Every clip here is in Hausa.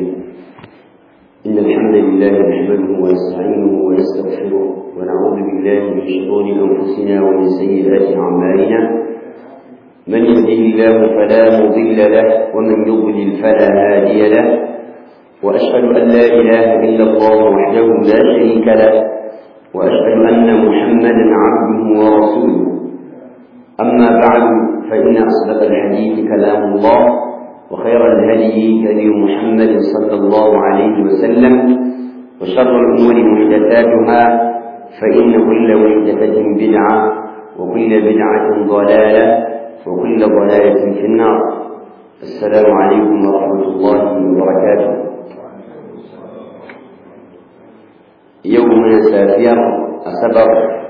إن الحمد لله نحمده ونستعينه ونستغفره ونعوذ بالله من شرور أنفسنا ومن سيئات أعمالنا من يهده الله فلا مضل له ومن يضلل فلا هادي له وأشهد أن لا إله إلا الله وحده لا شريك له وأشهد أن محمدا عبده ورسوله أما بعد فإن أصدق الحديث كلام الله وخير الهدي هدي محمد صلى الله عليه وسلم وشر الأمور محدثاتها فإن كل محدثة بدعة وكل بدعة ضلالة وكل ضلالة في النار السلام عليكم ورحمة الله وبركاته يومنا سافير أسبر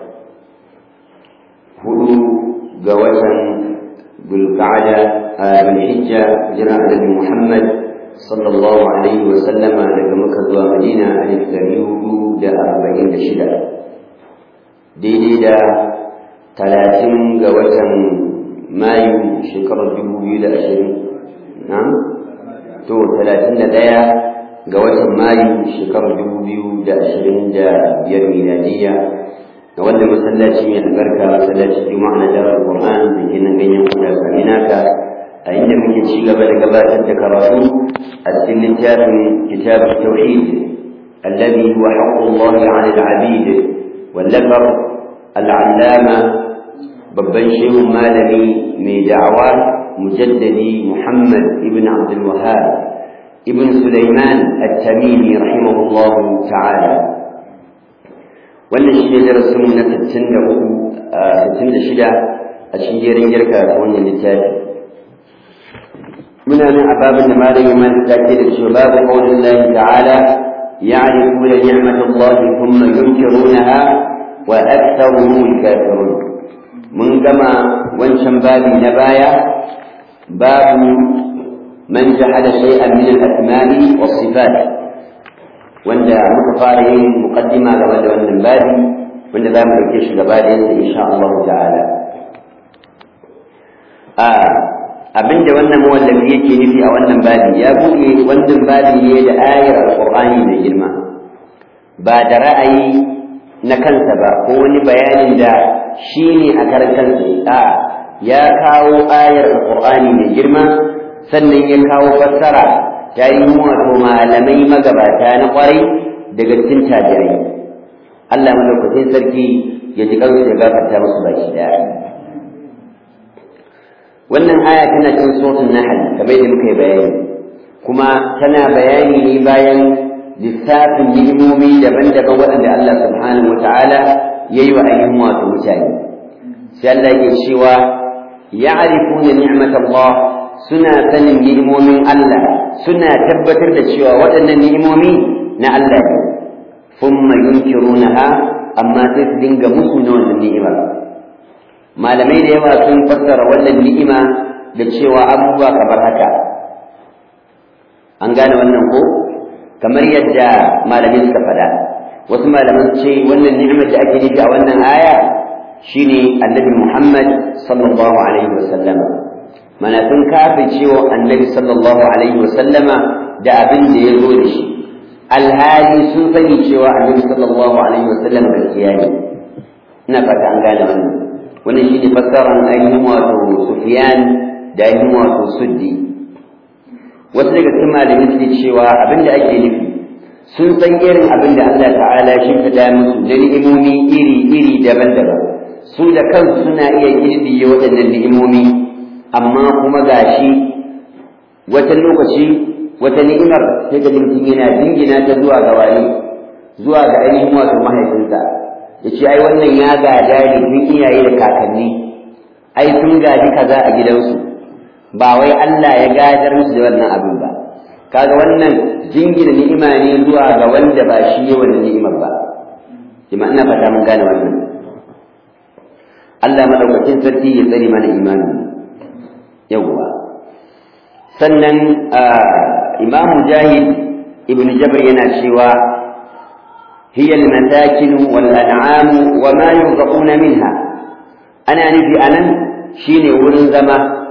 هدوء قوة بالقعدة بالحجة جرى النبي محمد صلى الله عليه وسلم daga Makka zuwa Madina alif dari hudu da arba'in da shida daidai da talatin ga watan Mayu shekarar dubu biyu da ashirin na to talatin da ɗaya ga watan Mayu shekarar dubu biyu da ashirin da biyar miladiyya da wanda masallaci mai albarka masallaci juma'a na darar qur'an da ke nan ganyen kuda sami naka a inda muke ci gaba da gabatar da karatu a cikin littafin kitab tauhid alladhi huwa haqqullah 'ala al-'abid wallafar al-'allama babban shehun malami mai da'awa mujaddadi muhammad ibn abdul wahhab ibn sulaiman at-tamimi rahimahullah ta'ala wannan shi ne darasin na 66 a cikin jerin girka da wannan littafi muna nan a babin da malamin man take da shi babu qaulin Allah ta'ala ya'rifuna ni'matallahi thumma yunkirunaha wa aktharuhum kafirun mun gama wancan babi na baya babu man jahada shay'an min al-asma'i was-sifat wanda muka fara yin muqaddima game da wannan babi wanda za mu dauke shi gaba da yansa insha Allah ta'ala a abinda wannan mawallafi yake nufi a wannan babi ya buɗe wannan babi ne da ayar alqur'ani mai girma ba da ra'ayi na kansa ba ko wani bayanin da shi ne a karan kansa a ya kawo ayar alqur'ani mai girma sannan ya kawo fassara ta yi wato malamai magabata na kwarai daga cikin tabi'ai Allah madaukakin sarki ya ji kansu ya gafarta musu baki daya wannan aya tana cikin suratul nahl kamar yadda muka yi bayani kuma tana bayani ne bayan lissafin ni'imomi daban-daban waɗanda Allah subhanahu wata'ala ya yi wa ainihin wato mutane sai Allah yake cewa ya'rifuna ni'matallah suna sanin ni'imomin Allah suna tabbatar da cewa waɗannan ni'imomi na Allah ne thumma yunkirunaha amma sai su dinga musu na wannan ni'imar malamai da yawa sun fassara wannan ni'ima da cewa abubuwa kamar haka an gane wannan ko kamar yadda malamai suka faɗa wasu malaman ce wannan ni'imar da ake nufi a wannan aya shine annabi Muhammad sallallahu alaihi wasallam mana sun kafin cewa annabi sallallahu alaihi wasallama da abin da ya zo da shi alhali sun sani cewa annabi sallallahu alaihi wasallam gaskiya ne ina fata an gane wannan wannan shine fassarar ainihin wato sufyan da ainihin wato suddi wasu daga cikin malamai suke cewa abin da ake nufi sun san irin abin da Allah ta'ala shi ta musu da ni'imomi iri-iri daban-daban su da kansu suna iya girbiye waɗannan ni'imomi amma kuma gashi wata lokaci wata ni'imar sai ga mutum yana dingina ta zuwa ga wani zuwa ga ainihin wato mahaifinsa ya ce ai wannan ya gada ne tun iyaye da kakanni ai sun gaji kaza a gidansu ba wai Allah ya gadar musu da wannan abin ba kaga wannan jingina ni'ima ne zuwa ga wanda ba shi ya wannan ni'imar ba kuma ina fata mun gane wannan Allah madaukakin sarki ya tsare mana imani yawwa sannan imam mujahid ibn jabr yana cewa hiya al-masakin wal an'am wa ma yurzuquna minha ana nufi anan shine wurin zama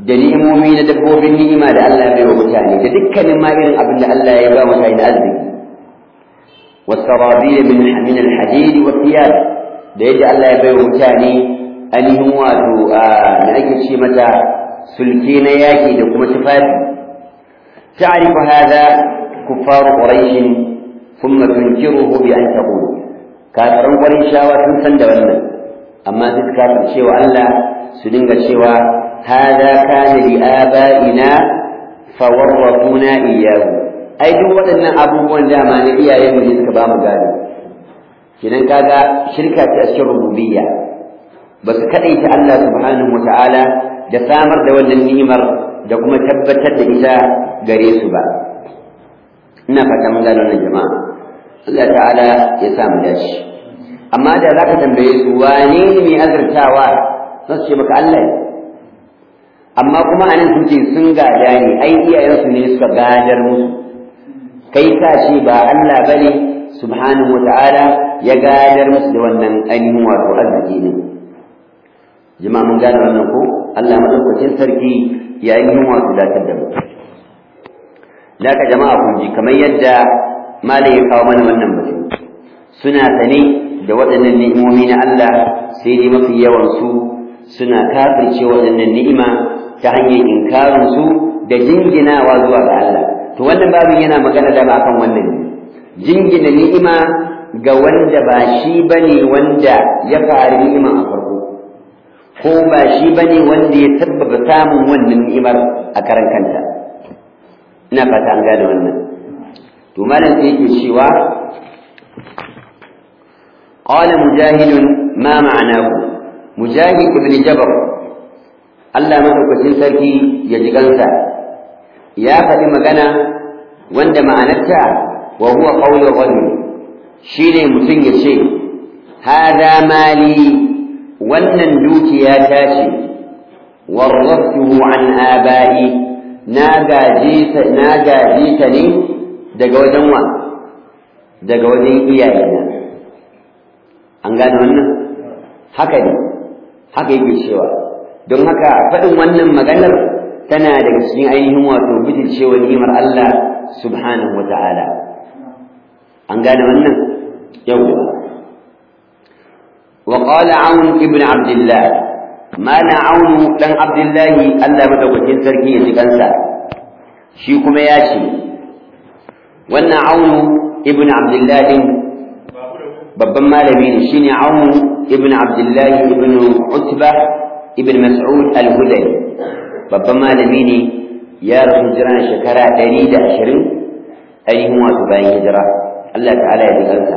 da ni'imomi na dabbobin ni'ima da Allah ya bai wa mutane da dukkanin ma irin abin da Allah ya ba mutane da arziki والسرابيل من من الحديد والثياب da yadda Allah ya bai wa mutane ainihin wato na ake ce mata sulke na yaƙi da kuma tufafi ta'rifu hadha kuffar quraish thumma tunkiruhu bi an taqul kafiran qurayshawa sun san da wannan amma duk kafir cewa Allah su dinga cewa hadha kana li abaina fawarrafuna iyyahu ai duk waɗannan abubuwan dama na iyayen mu ne suka ba mu gado kidan kaga shirka ce a cikin rububiyya ba su kaɗaita Allah subhanahu wata'ala da samar da wannan ni'imar da kuma tabbatar da ita gare su ba ina fata mun gano wannan jama'a Allah ta'ala ya sa mu dashi amma da zaka tambaye su wane ne mai azurtawa za su ce maka Allah ne amma kuma anan sun ce sun gada ne ai iyayensu ne suka gadar musu kai ka ce ba Allah bane subhanahu wata'ala ya gadar musu da wannan ainihin wato arziki ne jama'a mun gane wannan ko Allah madaukakin sarki ya yi wato datar da mu laka jama'a kun ji kamar yadda malam ya kawo mana wannan batu suna sane da waɗannan ni'imomi na Allah sai dai mafi yawan su suna kafirce waɗannan ni'ima ta hanyar inkarin su da jinginawa zuwa ga Allah to wannan babin yana magana da ba kan wannan jingina ni'ima ga wanda ba shi bane wanda ya fari ni'ima a farko ko ba shi bane wanda ya sabbaba samun wannan ni'imar a karan kanta ina fata an gane wannan to malam sai yake cewa qala mujahid ma ma'anahu mujahid ibn jabr Allah madaukakin sarki ya ji gansa ya faɗi magana wanda ma'anarta wa huwa qawlu ghani shine mutum ya ce hada mali wannan dukiya ta ce warraftuhu an aba'i na gaje ta na gaje ta ne daga wajen wa daga wajen iyayena an gane wannan haka ne haka yake cewa don haka faɗin wannan maganar tana daga cikin ainihin wato bitilcewa ni'imar Allah subhanahu wa ta'ala an gane wannan yawwa وقال عون ابن عبد الله ما نا عون دان عبد الله الله madaukakin sarki ya ji kansa shi kuma ya ce wannan aunu ibn abdullah din babban malami ne shine aunu ibn abdullah ibn utba ibn mas'ud al-hudali babban malami ne ya rasu hijira shekara 120 ainihin wato bayan hijira Allah ta'ala ya ji kansa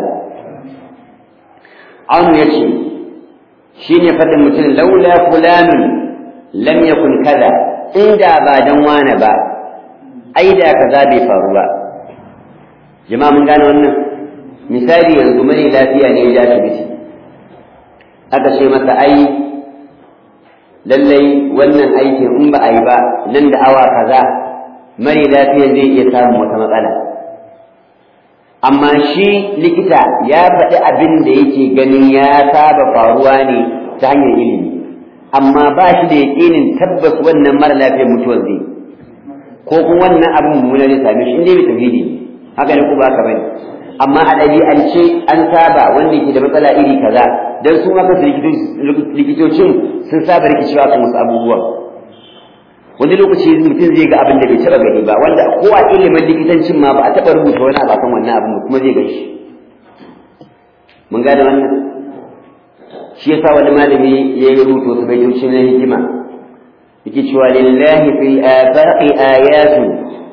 Anu ya ce, shi ne faɗin mutum laula fulanun lam yakun kaza, inda ba don wane ba, ai da kaza bai faru ba. Jama'a mun gane wannan? Misali yanzu mani lafiya ne ya ta bisi. Aka ce masa ai, lallai wannan aikin in ba a yi ba nan da awa kaza, mani lafiya zai iya samun wata matsala. amma shi likita ya faɗi abin da yake ganin ya saba faruwa ne ta hanyar ilimi amma ba shi da yaƙinin tabbas wannan mara lafiyar mutuwar zai ko kuma wannan abin mummuna zai same shi inda bai tauhidi ne haka ne ko ba ka bane amma a ɗabi'ance an saba wanda yake da matsala iri kaza dan su ma kansu likitocin sun saba rikicewa kan wasu abubuwan wani lokaci mutum zai ga abin da bai taba gani ba wanda ko a ilimin likitancin ma ba a taba rubuta wani abu kan wannan abin kuma zai gan shi mun gane wannan shi yasa wani malami ya yi rubuta wasu baitoci na hikima yake cewa lillahi fil afaqi ayatun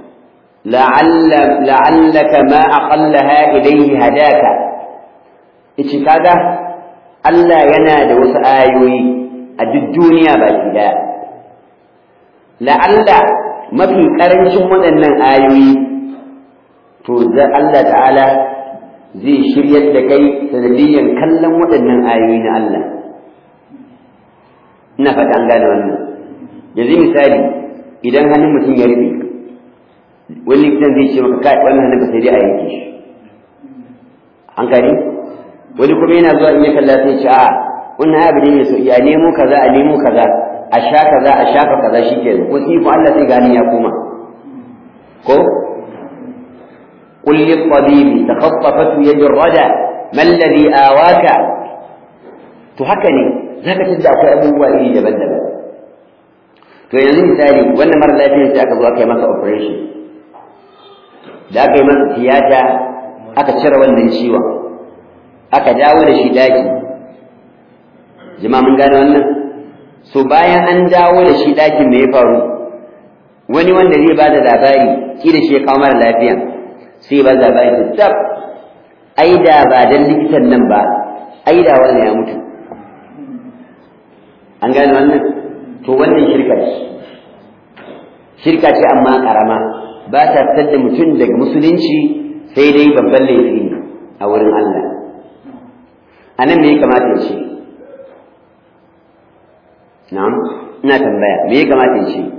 la'allaka ma aqallaha ilayhi hadaka yace kaga Allah yana da wasu ayoyi a duk duniya baki daya la'alla mafi ƙarancin waɗannan ayoyi to za Allah ta'ala zai shiryar da kai sanadiyyar kallon waɗannan ayoyi na Allah ina fata an gane wannan yanzu misali idan hannun mutum ya rufe wani likitan zai ce maka kai wannan hannun ka sai dai a yanke shi an gani wani kuma yana zuwa in ya kalla sai ce a wannan abu ne mai so ya nemo kaza a nemo kaza a sha kaza a shafa kaza shikenan ko sai ko Allah sai gani ya koma ko قل للطبيب تخطفته يد الردى ما الذي آواك تهكني ذاك تبدا akwai abubuwa iri daban-daban to yanzu misali wannan mara lafiyar sai aka zo aka yi masa operation da aka yi masa tiyata aka cire wannan ciwon aka dawo da shi daki jama'a mun gane wannan so bayan an dawo da shi dakin me ya faru wani wanda zai ba da labari ki da shi ya kawo mara lafiyan sai ba labari ta tab ai da ba dan likitan nan ba ai da wannan ya mutu an gane wannan to wannan shirka ce shirka ce amma karama ba ta fitar da mutum daga musulunci sai dai babban laifi ne a wurin Allah a nan me ya kamata ya ce na'am ina tambaya me ya kamata ya ce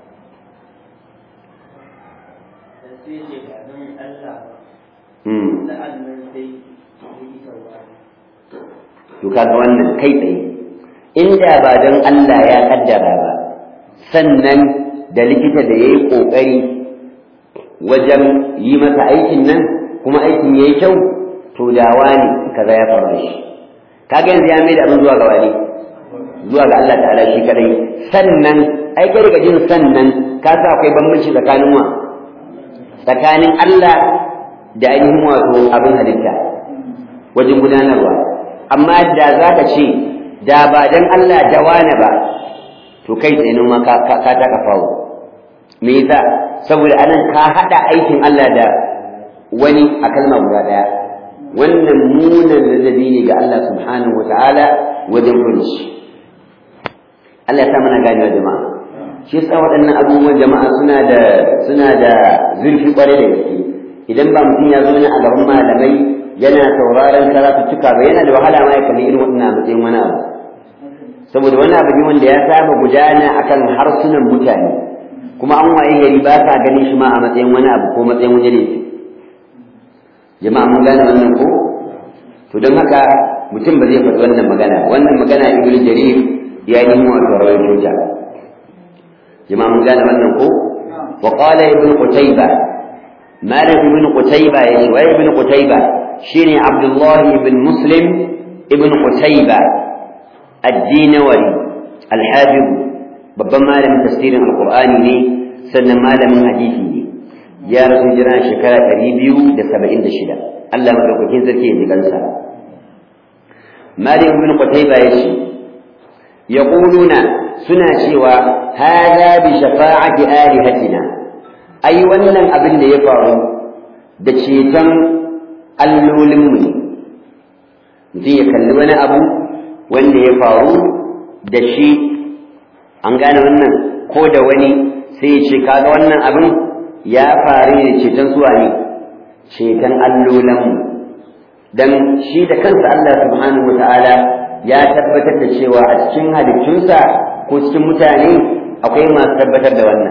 to kaga wannan kai tsaye inda ba don Allah ya kaddara ba sannan da likita da ya yi ƙoƙari wajen yi masa aikin nan kuma aikin ya yi kyau to dawa ne kaza ya faru da shi kaga yanzu ya mai da abin zuwa ga wani zuwa ga Allah ta'ala shi kadai sannan ai kai daga jin sannan ka sa akwai bambanci tsakanin wa tsakanin Allah da ainihin wato abin halitta wajen gudanarwa amma da za ka ce da ba dan Allah da wane ba to kai tsaye ma ka ka taka fawo me yasa saboda anan ka hada aikin Allah da wani a kalma guda daya wannan munan ladabi ne ga Allah subhanahu wataala wajen kunci Allah ya sa mana ganewa jama'a shi yasa waɗannan abubuwan jama'a suna da suna da zurfi kwarai da gaske idan ba mutum ya zo ne a gaban malamai yana sauraron karatuttuka ba yana da wahala ma ya kalli irin waɗannan matsayin wani abu saboda wani abu ne wanda ya saba gudana akan harsunan mutane kuma an waye gari ba sa ganin shi ma a matsayin wani abu ko matsayin wani laifi jama'a mun gane wannan ko to don haka mutum ba zai faɗi wannan magana wannan magana ibn jarir ya yi mu wato rawaito ta jama'a mun gane wannan ko wa qala ibn qutayba مالك بن قتيبة يعني ابن قتيبة شيني عبد الله بن مسلم ابن قتيبة الدينوري الحافظ babban malamin tafsirin alqur'ani ne sannan malamin hadisi ne ya rasu jira shekara ɗari biyu da saba'in da shida Allah madaukakin sarki ya ji kansa malik ibn qutayba ya ce yaquluna suna cewa hada bi shafa'ati alihatina ai wannan abin da ya faru da ceton allolinmu ne mutum ya kalli wani abu wanda ya faru da shi an gane wannan ko da wani sai ya ce kaga wannan abin ya faru da ceton suwa ne ceton allolinmu dan shi da kansa Allah subhanahu wata'ala ya tabbatar da cewa a cikin halittunsa ko cikin mutane akwai masu tabbatar da wannan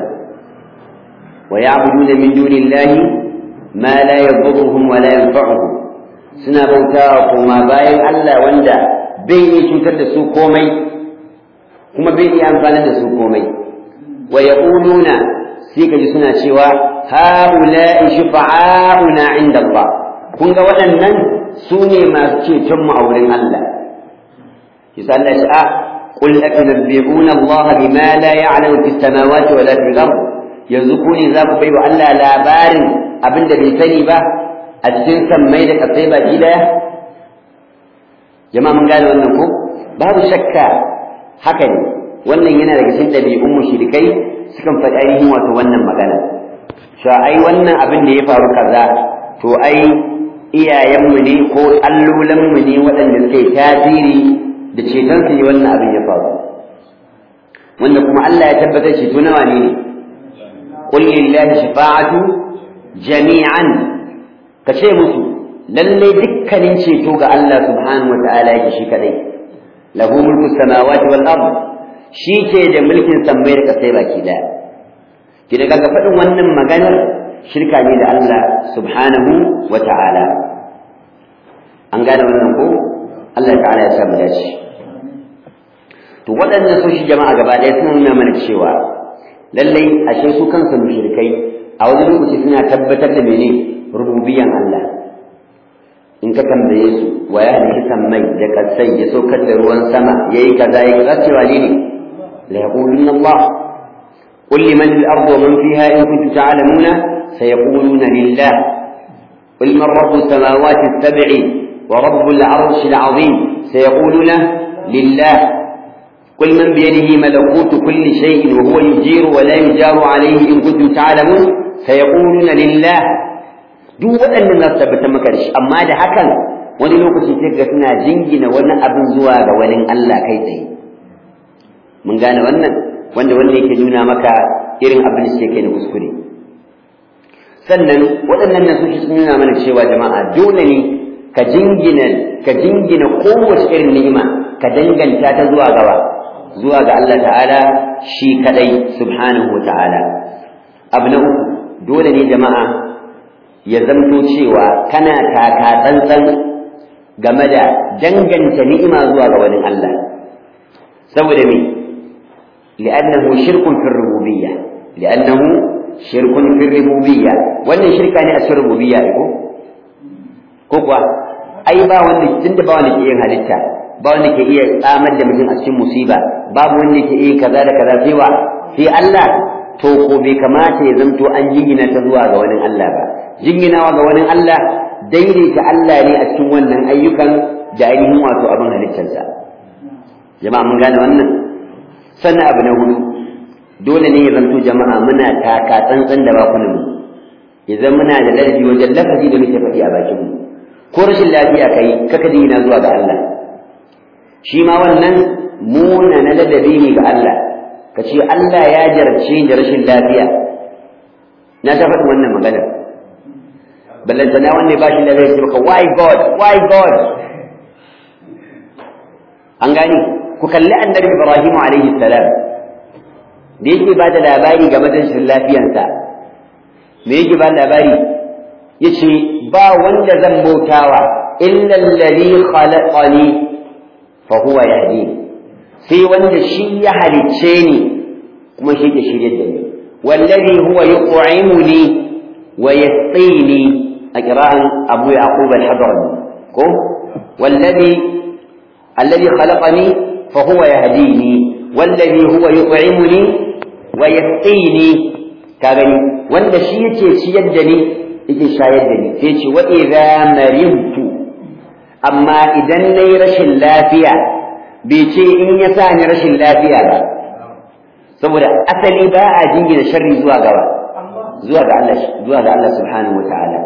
ويعبدون من دون الله ما لا يضرهم ولا ينفعهم suna bautawa kuma bayan Allah wanda bai iya cutar da su komai kuma bai iya amfani da su komai wa yaquluna sai kaji suna cewa haula'i shufa'auna 'inda Allah kun ga waɗannan su ne masu ceton mu a wurin Allah yasa Allah ya ce a qul atunabbi'una Allah bima la ya'lamu fis samawati wa la fil ardh yanzu ku ne za ku bai wa Allah labarin abin da bai sani ba a cikin sammai da kasai baki daya jama'a mun gane wannan ko babu shakka haka ne wannan yana daga cikin ɗabi'un mushrikai sukan faɗi ainihin wato wannan magana cewa ai wannan abin da ya faru kaza to ai iyayenmu ne ko allolanmu ne waɗanda suke tasiri da ceton su ne wannan abin ya faru wanda kuma Allah ya tabbatar ceto nawa ne ne قل لله شفاعة جميعا كشي مسو للي دكنين شيتو الله سبحانه وتعالى يكشي كدي له ملك السماوات والأرض shi ke da mulkin sammai da kasai baki daya ki daga ga faɗin wannan maganar shirka ne da Allah subhanahu wa ta'ala an gane wannan ko Allah ta'ala ya samu dace to waɗannan sun shi jama'a gaba ɗaya suna nuna mana cewa lallai ashe su kansu mushrikai a wani lokaci suna tabbatar da mene rububiyan Allah in ka tambaye su wa ya halitta mai da kasai ya saukar da ruwan sama yayi kaza yayi kaza cewa ne ne la yaquluna Allah qul liman al-ardu wa man fiha in kuntum ta'lamuna sayaquluna lillah qul man rabbu samawati as-sab'i wa rabbu al-'arshi al-'azim sayaquluna lillah قل من بيده ملكوت كل شيء وهو يجير ولا يجار عليه إن كنتم تعلمون سيقولون لله duk waɗannan za su tabbatar maka da shi amma da hakan wani lokaci sai ga suna jingina wani abin zuwa ga wani Allah kai tsaye mun gane wannan wanda wanda yake nuna maka irin abin da suke kai na kuskure sannan waɗannan nasoshi sun nuna mana cewa jama'a dole ne ka jingina ka jingina kowace irin ni'ima ka danganta ta zuwa gaba zuwa ga Allah ta'ala shi kadai subhanahu wa ta'ala abu na uku dole ne jama'a ya zamto cewa kana taka tsantsan game da danganta ni'ima zuwa ga wani Allah saboda me li'annahu shirkun fi rububiyya li'annahu shirkun fi rububiyya wannan shirka ne a cikin rububiyya ko ko kuwa ai ba wanda tunda ba wanda ke yin halitta ba wanda ke iya tsamar da mutum a cikin musiba babu wanda ke iya kaza da kaza sai wa sai Allah to ko bai kamata ya zamto an jingina ta zuwa ga wani Allah ba jinginawa ga wani Allah daidaita Allah ne a cikin wannan ayyukan da ainihin wato abin halittarsa jama'a mun gane wannan sannan abu na hudu dole ne ya zanto jama'a muna taka tsantsan da bakunan mu ya muna da ladabi wajen lafazi da muke faɗi a bakin mu ko rashin lafiya kai kaka jingina zuwa ga Allah shi ma wannan muna na ladabi ne ga Allah ka ce Allah ya jarce da rashin lafiya na ta faɗi wannan maganar ballantana wanda ba shi da zai ce maka why god why god an gani ku kalli annabi ibrahim alaihi salam da yake ba da labari game da rashin lafiyansa me yake ba labari yace ba wanda zan bautawa illa alladhi khalaqani fa huwa yahdi sai wanda shi ya halicce ni kuma shi ke shirye da ni wallazi huwa yut'imuni wa yasqini a ƙira'an abu yaqub al-hadrami ko wallazi alladhi khalaqani fa huwa yahdini wallazi huwa yut'imuni wa yasqini ka gani wanda shi yake ciyar da ni yake shayar da ni sai ce wa idza maridtu amma idan nayi rashin lafiya bai ce in ya sa ni rashin lafiya ba saboda asali ba a jingina sharri zuwa gaba zuwa ga Allah zuwa ga Allah subhanahu wa ta'ala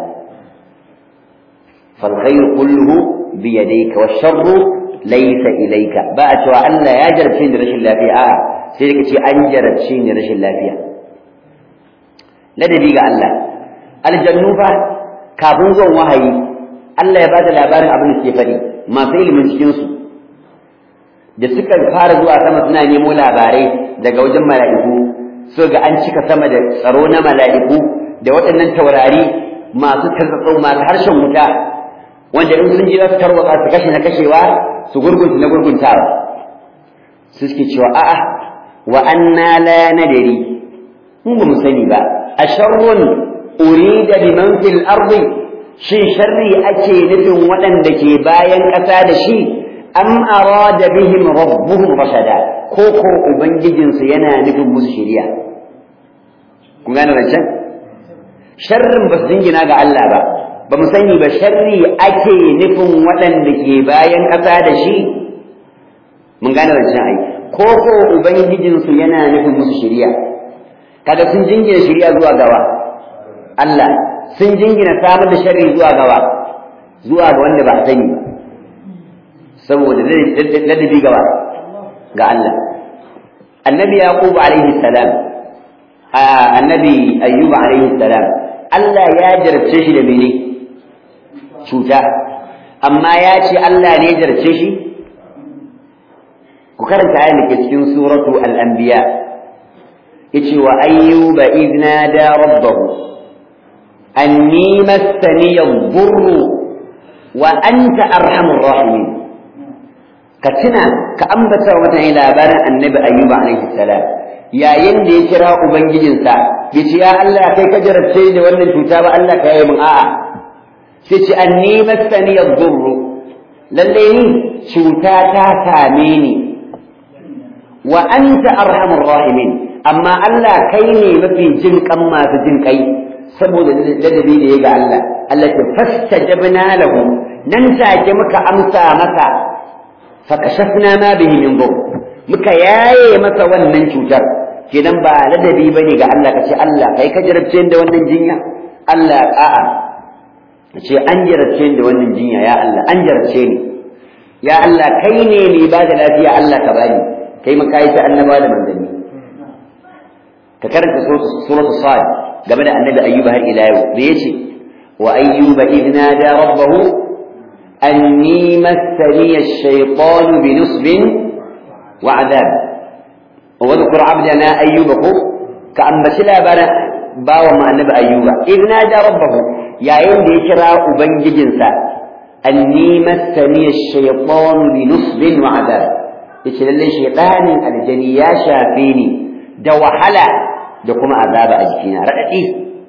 فالخير كله بيديك والشر ليس إليك بقى تو الله يا جربتين رش الله فيها آه سيدك تي أن جربتين رش الله فيها لدى بيقى الله الجنوبة كابون زون وهي الله يبادى الأبار أبن السيفري ما في من cikinsu da suka fara zuwa sama suna nemo labarai daga wajen mala'iku so ga an cika sama da tsaro na mala'iku da waɗannan taurari masu tarzatsau masu harshen wuta wanda in sun ji za su tarwatsa su kashe na kashewa su gurgunta na gurguntawa su suke cewa a'a wa anna la nadari mun ba mu sani ba a sharrun urida biman fil ardi shin sharri ake nufin waɗanda ke bayan ƙasa da shi am arada bihim rabbuhum rashada ko ko ubangijinsu yana nufin musu shiriya kun gane rancen sharrin ba su jingina ga Allah ba ba mu sani ba sharri ake nufin waɗanda ke bayan ƙasa da shi mun gane wancan ai ko ko ubangijinsu yana nufin musu shiriya kaga sun jingina shiriya zuwa gawa Allah sun jingina samar da sharri zuwa gawa zuwa ga wanda ba a sani ba saboda ladabi gawa ga Allah annabi yaqub alaihi salam annabi ayyub alaihi salam Allah ya jarabce shi da mene cuta amma ya ce Allah ne ya jarabce shi ku karanta ayan da ke cikin suratu al-anbiya yace wa ayyuba idna da rabbahu anni massani yadhurru wa anta arhamur rahimin ka tuna ka ambata wa mutane labarin annabi ayyuba alaihi salam yayin da ya kira ubangijinsa ya ce ya Allah kai ka jarabce da wannan cuta ba Allah ka yi min a'a sai ce anni masani yadurru lalle ni cuta ta same ni wa anta arhamur rahimin amma Allah kai ne mafi jin kan masu jin kai saboda ladabi da ya ga Allah Allah ta fastajabna lahu nan take muka amsa masa fakashafna ma bihi min dhur muka yaye masa wannan cutar kenan ba ladabi bane ga Allah kace Allah kai ka jarabce da wannan jinya Allah a'a kace an jarabce da wannan jinya ya Allah an jarabce ni ya Allah kai ne mai ba da lafiya Allah ka bani kai maka yi ta annaba da manzanni ka karanta suratul sad game da annabi ayyuba har ila yau da yace wa ayyuba idna da rabbahu anni massani ash-shaytan bi nusbin wa adab wa dhkur abdana ayyuba ko ka ambaci labarin bawa mu annabi ayyuba idna da rabbahu yayin da ya kira ubangijinsa anni massani ash-shaytan bi nusbin wa adab yace lalle shaytanin aljani ya shafe ni da wahala da kuma azaba a jikina raɗaɗi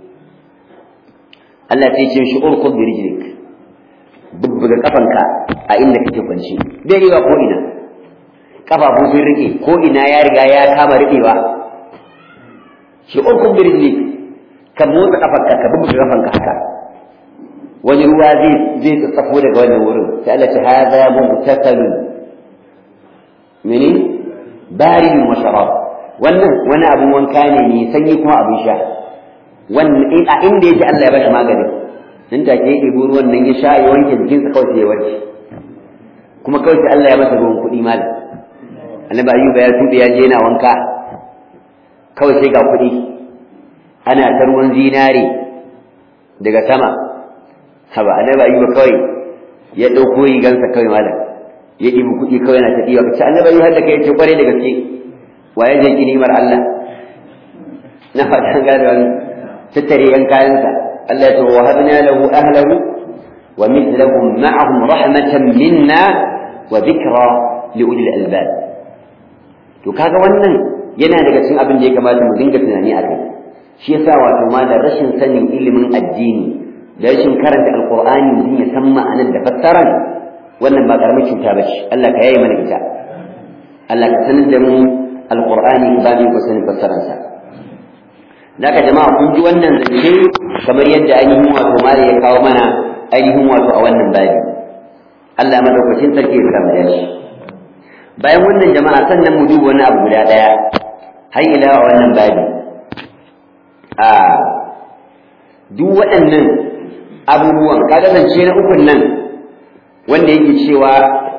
Allah sai ce shi urkud bi rijlik bubbuga kafanka a inda kake kwanci bai riga ko ina kafafu sun rike ko ina ya riga ya kama rikewa shi urkud bi rijlik ka motsa kafanka ka bubbuga kafanka haka wani ruwa zai zai tsatsafo daga wannan wurin sai Allah ce hadha mubtasalun mini baridun wa sharab wannan wani abin wanka ne mai sanyi kuma abin sha wannan a inda yake Allah ya bashi maganin nan take ya ɗebi ruwan nan ya sha ya wanke jikinsa kawai sai ya warke kuma kawai sai Allah ya masa ruwan kuɗi malam annabi ayyuba ya tuɓe ya je yana wanka kawai sai ga kuɗi ana ta ruwan zinare daga sama haba annabi ayyuba kawai ya ɗauko rigansa kawai malam ya ɗibi kuɗi kawai yana ta ɗiba ka ce annabi ayyuba har da kai ya ce kwarai da gaske waye zai ki nimar Allah na fatan gane wani tattare yan kayansa Allah ya ce wa habna lahu ahlahu wa mithlahum ma'ahum rahmatan minna wa dhikra li ulil albab to kaga wannan yana daga cikin abin da ya kamata mu dinga tunani akai shi yasa wato ma da rashin sanin ilimin addini da rashin karanta alqur'ani mutum ya san ma'anar da fassaran wannan ba karamin cuta bace Allah ka yaye mana ita Allah ka sanar da mu alqur'ani babu ko sanin fassaransa Naka jama'a kun ji wannan zance kamar yadda ainihin wato mali ya kawo mana ainihin wato a wannan babi Allah madaukakin sarki ya kama da shi bayan wannan jama'a sannan mu duba wani abu guda daya har ila a wannan babi a duk waɗannan abubuwan kaga zance na ukun nan wanda yake cewa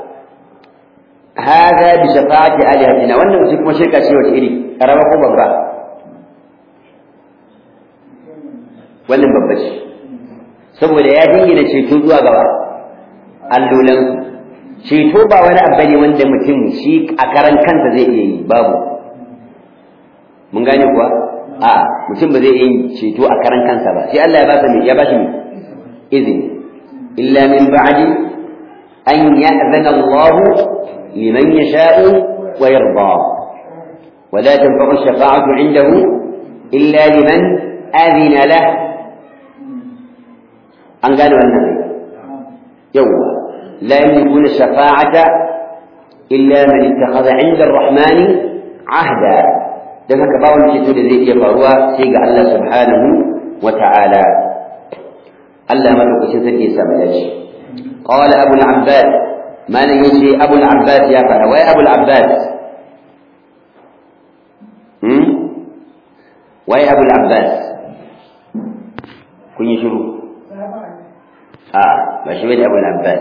هذا بشفاعة آلهتنا wannan mutum kuma shirka ce wace iri karama ko babba wannan babba ce saboda ya dingina ceto zuwa gaba allolan ceto ba wani abu ne wanda mutum shi a karan kansa zai iya yi babu mun gane kuwa a mutum ba zai iya yin ceto a karan kansa ba sai Allah ya ba shi ya ba shi izini illa min ba'di an ya'zana Allah liman yasha'u wa yarda ولا تنفع الشفاعة عنده إلا لمن أذن له an gane wannan yawwa la yamlikuna shafa'ata illa man ittakhadha 'inda ar-rahman 'ahda dan haka ba wani ceto da zai iya faruwa sai ga Allah subhanahu wa ta'ala Allah madaukakin sarki ya samu dace qala abu al-abbas malan yace abu al-abbas ya fara wai abu al-abbas hmm wai abu al-abbas kun yi shiru آه ماشي بين أبو العباس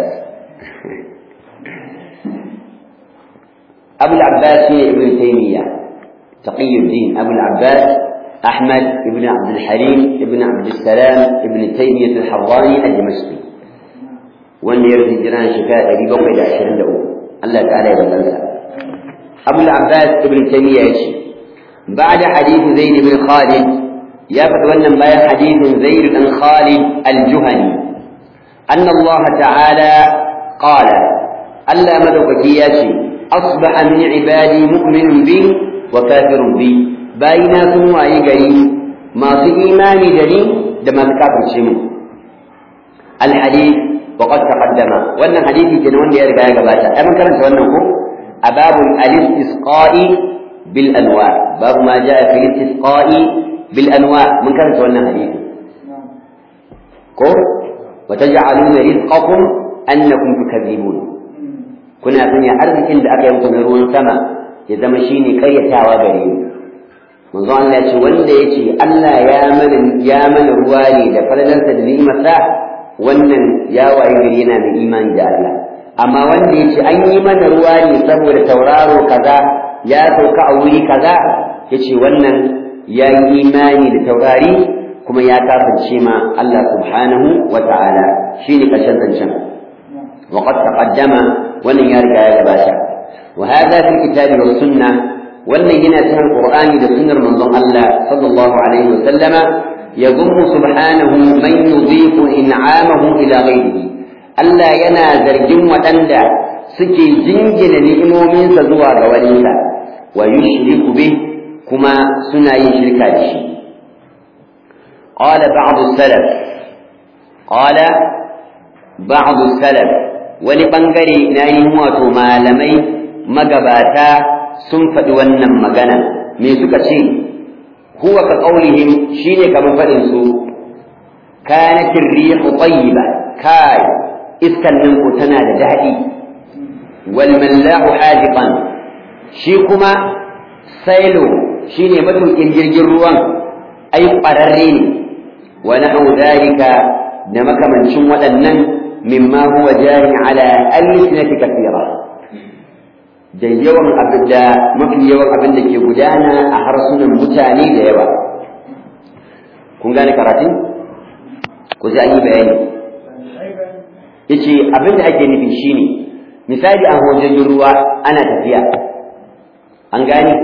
أبو العباس ابن تيمية تقي الدين أبو العباس أحمد ابن عبد الحليم ابن عبد السلام ابن تيمية الحراني الدمشقي وأن يرد جيران شكاية أبي بكر إلى عشرين دقيقة الله تعالى يبلغ أبو العباس ابن تيمية يشي بعد حديث زيد بن خالد يا فتولى ما حديث زيد بن خالد الجهني أن الله تعالى قال ألا مدوكك ياتي asbaha min ibadi mu'minun bi wa kafirun bi bayina sun wayi gari masu imani da ni da masu kafirce mu alhadith wa qad taqaddama wannan hadisi kenan wanda ya riga ya gabata ai mun karanta wannan ko a babul al-istisqa'i bil anwa babu ma jaa fi al-istisqa'i bil anwa mun karanta wannan hadisi ko wa taj'aluna rizqakum annakum tukadzibun kuna sanya arzikin da aka yi muku na ruwan sama ya zama shine karyatawa gare mu manzo Allah ya ce wanda ya ce Allah ya mana ya mana ruwa ne da falalarsa da ni'imarsa wannan ya waye gari yana da imani da Allah amma wanda ya ce an yi mana ruwa ne saboda tauraro kaza ya sauka a wuri kaza ya ce wannan ya yi imani da taurari kuma ya kafirce ma Allah subhanahu wa ta'ala shine ƙarshen zancen وقد تقدم wannan ya riga ya gabata wa hadha fi kitabi wa sunna wannan yana cikin qur'ani da sunnar manzon Allah sallallahu alaihi wa sallama yadhum subhanahu man yudhifu in'amahu ila ghayrihi Allah yana zargin waɗanda suke jingina ni'imominsa zuwa ga waninsa wa yushriku bih kuma suna yin shirka da shi qala ba'd as-salaf qala ba'd as-salaf wani ɓangare na yi wato malamai magabata sun faɗi wannan magana me suka ce huwa ka ƙaunihim shi ne kamar faɗin su kanatin rihu tayyiba kai iskan nan ko tana da daɗi wal mallahu hadiqan shi kuma sailo shine matukin jirgin ruwan ai ƙwararre ne wa nahu dalika da makamancin waɗannan مما هو جار على ألسنة كثيرة da yawan abin da mafi yawan abin da ke gudana a harsunan mutane da yawa kun gane karatun ku ji an yi bayani yace abin da ake nufi shine misali a hojjojin ruwa ana tafiya an gane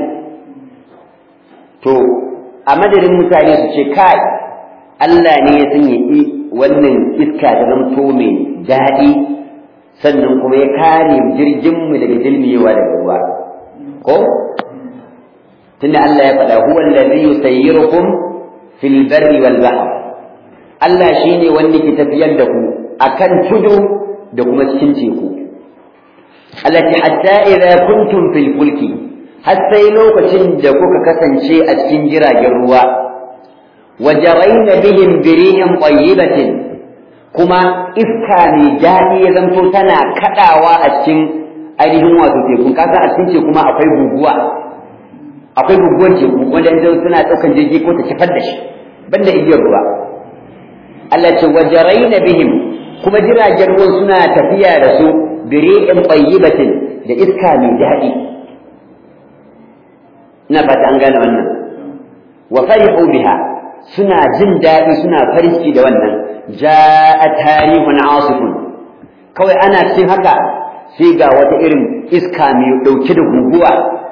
to a madadin mutane su ce kai Allah ne ya sanya wannan iska ta zamto mai daɗi sannan kuma ya kare jirginmu daga dilmiyewa daga ruwa ko tunda Allah ya faɗa huwa allazi yusayyirukum fil barri wal bahr Allah shine wanda ke tafiyar da ku akan tudu da kuma cikin teku allati hatta idza kuntum fil fulki har sai lokacin da kuka kasance a cikin jiragen ruwa وجرين بهم بريح طيبة كما iska mai daɗi ya zanto tana kaɗawa a cikin ainihin wato tekun kasa a cikin teku kuma akwai guguwa akwai guguwar teku wanda yanzu suna ɗaukan jirgi ko ta kifar da shi banda igiyar ruwa Allah ce wajaraina bihim kuma jiragen ruwan suna tafiya da su biri'in tayyibatin da iska mai daɗi ina fata an gane wannan wa farihu biha suna jin daɗi suna farin ciki da wannan ja'a tarihun asifun kawai ana cikin haka sai ga wata irin iska mai ɗauke da guguwa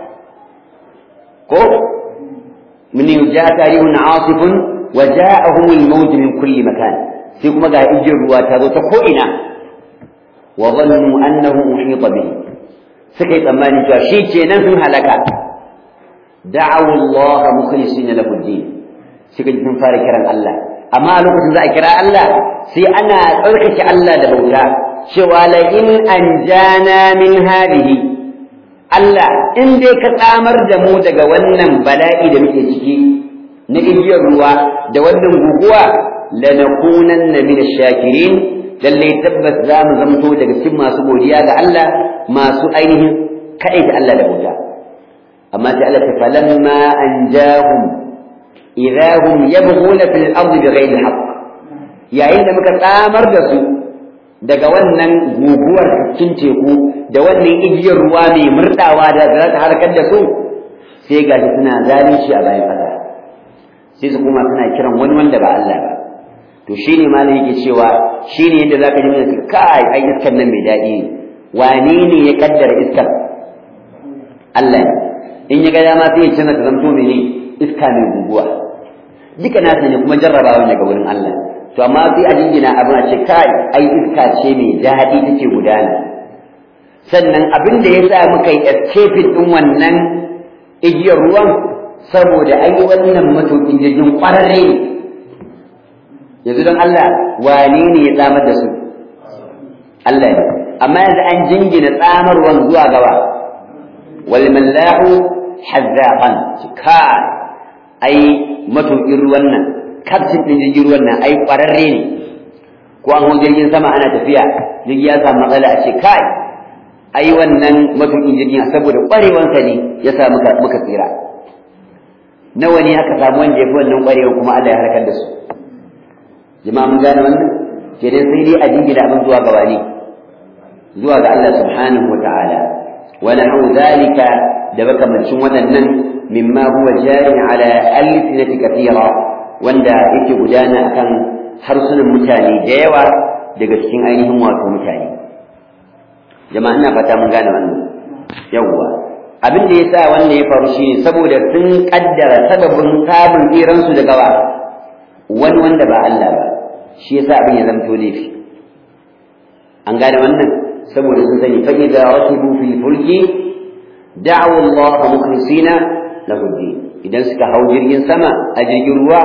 ko min ja'a tarihun asifun wa ja'ahum al-mawj min kulli makan sai kuma ga ijin ruwa ta zo ta ko ina wa dhannu annahu uhita bihi suka yi tsammanin cewa shi kenan sun halaka da'awu Allah mukhlisina lahu din suka ji sun fara kiran Allah amma a lokacin za a kira Allah sai ana tsarkake Allah da bauta cewa la in anjana min hadihi Allah in dai ka tsamar da mu daga wannan bala'i da muke ciki na igiyar ruwa da wannan guguwa lanakunanna min ash-shakirin lalle tabbas za mu zamto daga cikin masu godiya ga Allah masu ainihin kaɗai da Allah da bauta amma sai Allah ta falamma anjahum idza hum yabghuna fil ardi bighayri haqq yayin da muka tsamar da su daga wannan guguwar cikin teku da wannan igiyar ruwa mai murdawa da za ta harkar da su sai ga suna zalunci a bayan ƙasa sai su kuma suna kiran wani wanda ba Allah ba to shine malam yake cewa shine yadda zaka ji mana kai ai iskar nan mai daɗi ne wane ne ya kaddara iskar Allah ne in ya ga dama sai ya canza ta zamto mene iska mai guguwa duka nasa ne kuma jarrabawa daga wurin Allah to amma sai a jingina abin a ce kai ai iska ce mai daɗi take gudana sannan abin da ya sa muka yi escaping ɗin wannan igiyar ruwan saboda ai wannan matuƙin jirgin ƙwararre ne yanzu don Allah wane ne ya tsamar da su Allah ne amma yanzu an jingina tsamarwan zuwa gaba wal mallahu hazzaqan ka ai matuƙin ruwan nan kaftin ɗin jirgin ruwan nan ai ƙwararre ne ko an hau jirgin sama ana tafiya jirgi ya samu matsala a ce kai ai wannan matuƙin jirgin saboda ƙwarewansa ne ya sa muka muka tsira nawa ne aka samu wanda ya fi wannan ƙwarewa kuma Allah ya harkar da su jama'a mun gane wannan ke dai sai dai a jingina abin zuwa gaba ne zuwa ga Allah subhanahu wa ta'ala wa nahu zalika da makamancin waɗannan mimma huwa jari ala alsinati kathira wanda yake gudana akan harsunan mutane da yawa daga cikin ainihin wato mutane jama'a ina fata mun gane wannan yawwa abin da yasa wannan ya faru shine saboda sun kaddara sababin samun tsiransu daga wa wani wanda ba Allah ba shi yasa abin ya zamto laifi an gane wannan saboda sun sani fa idza rasibu fil fulki da'u Allah mukhlisina lahu din idan suka hau jirgin sama a jirgin ruwa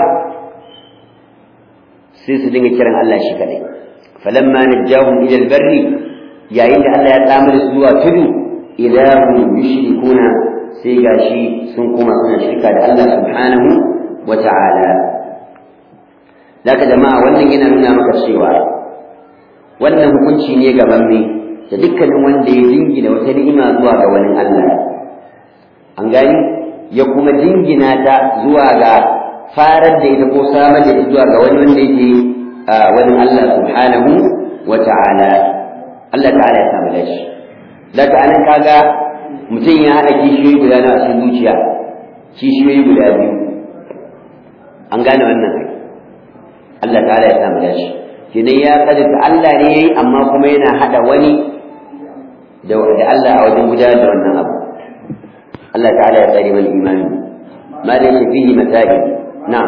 sai su dinga kiran Allah shi kadai falamma najjahum ila albarri yayin da Allah ya tsamar su zuwa tudu idahum yushrikuna sai gashi sun koma suna shirka da Allah subhanahu wa ta'ala Daga jama'a wannan yana nuna maka cewa wannan hukunci ne gaban me da dukkanin wanda ya jingina wata ni'ima zuwa ga wani Allah. An gani ya kuma jingina ta zuwa ga farar da ita ko samar da ita zuwa ga wani wanda yake wani Allah subhanahu wa ta'ala. Allah ta'ala ya samu dashi. Daga anan kaga mutum ya haɗa kishiyoyi guda na cikin zuciya, kishiyoyi guda biyu. An gane wannan kai. Allah ta'ala ya samu dashi kenan ya kaddata Allah ne yayi amma kuma yana hada wani da Allah a wajen gudanar da wannan abu Allah ta'ala ya tsare mana imani ma da yake fihi masail na'am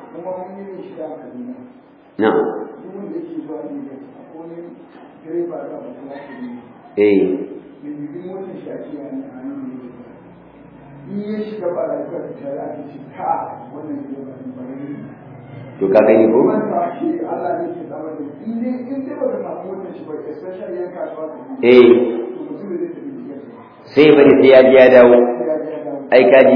na'am eh to ka gani ko eh sai bari sai ya ji ya dawo ai kaji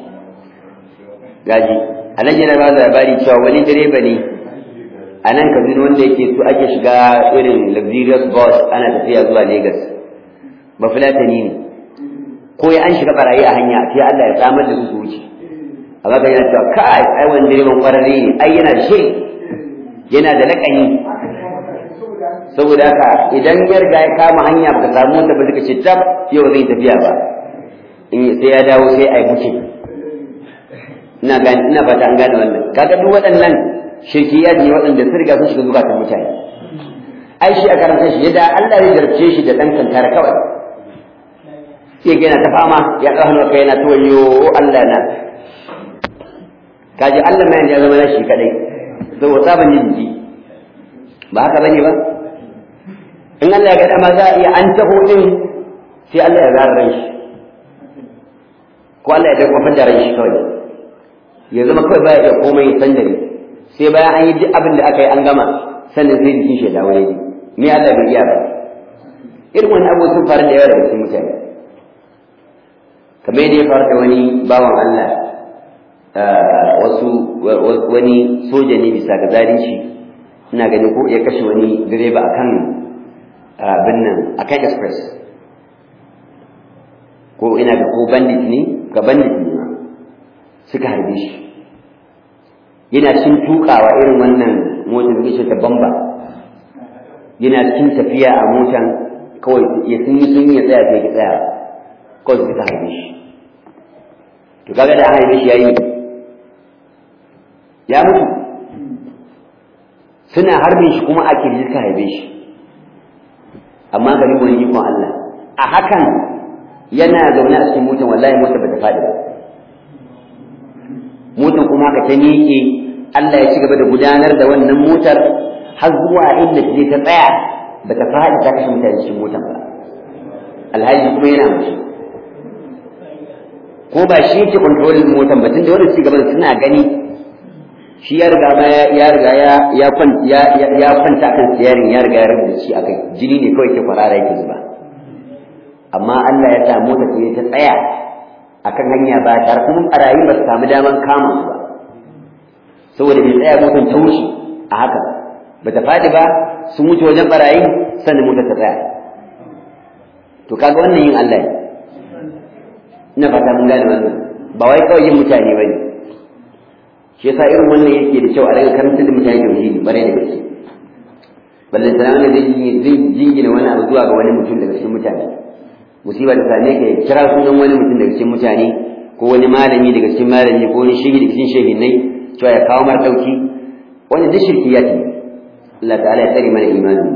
gaji a nan yana ba labari cewa wani direba ne a nan kaduna wanda yake so ake shiga irin luxurious bus ana tafiya zuwa lagos ba fulatani ne ko ya an shiga barayi a hanya sai allah ya samar da su su wuce amma ga yana cewa kai ai wani direban kwararre ne ai yana da shi yana da lakani saboda haka idan ya riga ya kama hanya baka samu wanda ba zai ce tab yau zai tafiya ba in sai ya dawo sai ai buke ina gani ina fata an gane wannan kaga duk waɗannan shirkiyat ne waɗanda sun riga sun shiga zukatan mutane ai shi a karanta shi yadda Allah ya jarabce shi da ɗan kankara kawai sai ga yana ta fama ya ɗau hannu kai yana ta wayo Allah na kaji Allah mai ya zama shi kadai saboda tsaban yin ji ba haka bane ba in Allah ya ga dama za a iya an taho din sai Allah ya zara ran shi ko Allah ya dafa da ran shi kawai ya zama kawai baya iya komai san dare sai bayan an yi duk abin da aka yi an gama sannan sai jikin shi ya dawo yaji me Allah bai iya ba irin wani abu sun faru da yawa daga cikin mutane kamar yadda ya faru da wani bawan Allah wasu wani soja ne bisa ga zalunci ina ganin ko ya kashe wani direba akan abin nan akan express ko ina ga ko bandit ne ga bandit ne suka harbe shi yana cin tukawa irin wannan motar da ta bamba yana cin tafiya a motan kawai ya sun yi sun yi tsaya sai ki tsaya kawai suka harbe shi to kaga da an harbe shi yayi ya mutu suna harbin shi kuma a kirji suka harbe shi amma ga wani ikon Allah a hakan yana zaune a cikin motan wallahi motar ba ta faɗi ba motar kuma ka ta miƙe Allah ya ci gaba da gudanar da wannan motar har zuwa inda ta je ta tsaya ba ta faɗi ta kashe mutane cikin motar ba alhaji kuma yana mace ko ba shi yake kontrolin motan ba tunda wanda suke gaban suna gani shi ya riga ma ya riga ya ya kwanta ya kwanta kan siyarin ya riga ya rubuta shi akai jini ne kawai ke kwarara yake zuba amma Allah ya sa mota ce ta tsaya akan hanya ba tare kuma barayi ba su samu daman kama su ba saboda bai tsaya motar ta wuce a haka ba ta faɗi ba sun wuce wajen barayi sannan motar ta tsaya to kaga wannan yin Allah ne ina fata mun gane wannan ba wai kawai yin mutane ba ne shi yasa irin wannan yake da kyau a daga karantar da mutane tauhidi bare da gaske balle sana wanda zai jingina wani abu zuwa ga wani mutum daga cikin mutane musiba ta same ka kira sunan wani mutum daga cikin mutane ko wani malami daga cikin malami ko wani shehi daga cikin shehinai cewa ya kawo mar dauki wani duk shirkiyat ne Allah ta'ala ya tsare mana imani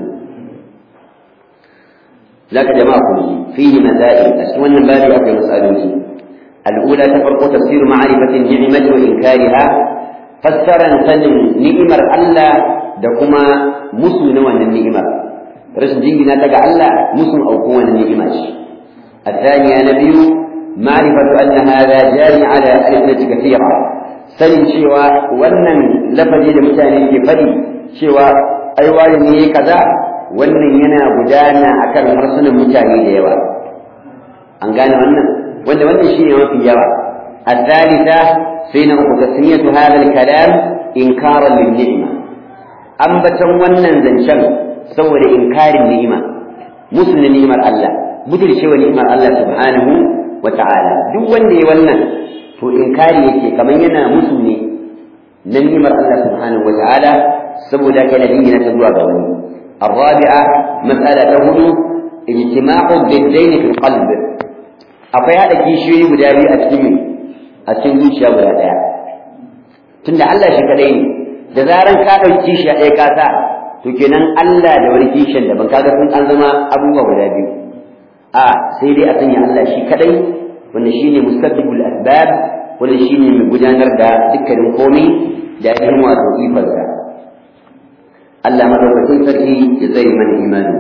zaka jama'a ku fihi masail a cikin wannan babu akwai masaloli الأولى تفرق تفسير معرفة النعمة وإنكارها فسر سلم نعمر الله دكما مسلم نوان النعمة رسم جنجنا تقع الله مسلم أو كون النعمة الثانية نبي معرفة أن هذا جاري على ألسنة كثيرة سلم شوى ونن لفظي لمتاني في فدي شوى أيوالي كذا wannan yana gudana akan harsunan mutane da yawa an gane wannan wanda wannan shine mafi yawa الثالثة سين تسمية هذا الكلام إنكارا للنعمة أنبتا ونن زنشن سوى إنكار النعمة مسلم نعمة الله بدل شوى نعمة الله سبحانه وتعالى دو وندي ونن تو إنكاري يكي كمان ينا مسلم نعمة الله سبحانه وتعالى سوى ذاك الذين تدوى بوني الرابعة مسألة هدو اجتماع الضدين في القلب akwai haɗa kishiyoyi guda biyu a cikin a cikin zuciya guda ɗaya tunda Allah shi kadai ne da zaran ka ɗauki kishiya ɗaya ka sa to kenan Allah da wani kishiyan daban kaga sun an zama abubuwa guda biyu a sai dai a sanya Allah shi kadai wanda shine musabbibul asbab wanda shine mai gudanar da dukkanin komai da yin wato ifarsa Allah madaukakin sarki ya tsare mana imanin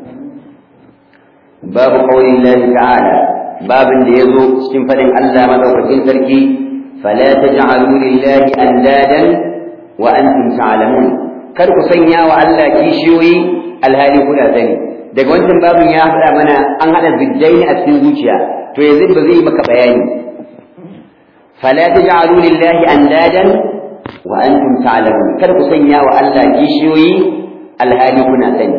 babu qawlin Allah ta'ala babin da ya zo cikin faɗin Allah madaukakin sarki fala taj'alu lillahi andadan wa antum ta'lamun kar ku sanya wa Allah kishiyoyi alhali kuna sani daga wancan babin ya faɗa mana an haɗa zijjai a cikin zuciya to yanzu ba zai maka bayani fala taj'alu lillahi andadan wa antum ta'lamun kar ku sanya wa Allah kishiyoyi alhali kuna sani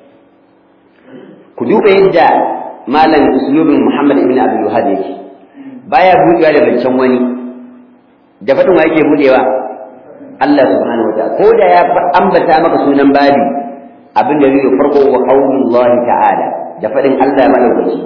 ku duba yadda malam uslubin Muhammad ibn Abdul Wahhab yake baya budewa da bancan wani da fadin wa yake budewa Allah subhanahu wa ta'ala ko da ya ambata maka sunan babi abin da zai farko wa qaulullahi ta'ala da fadin Allah madaukaki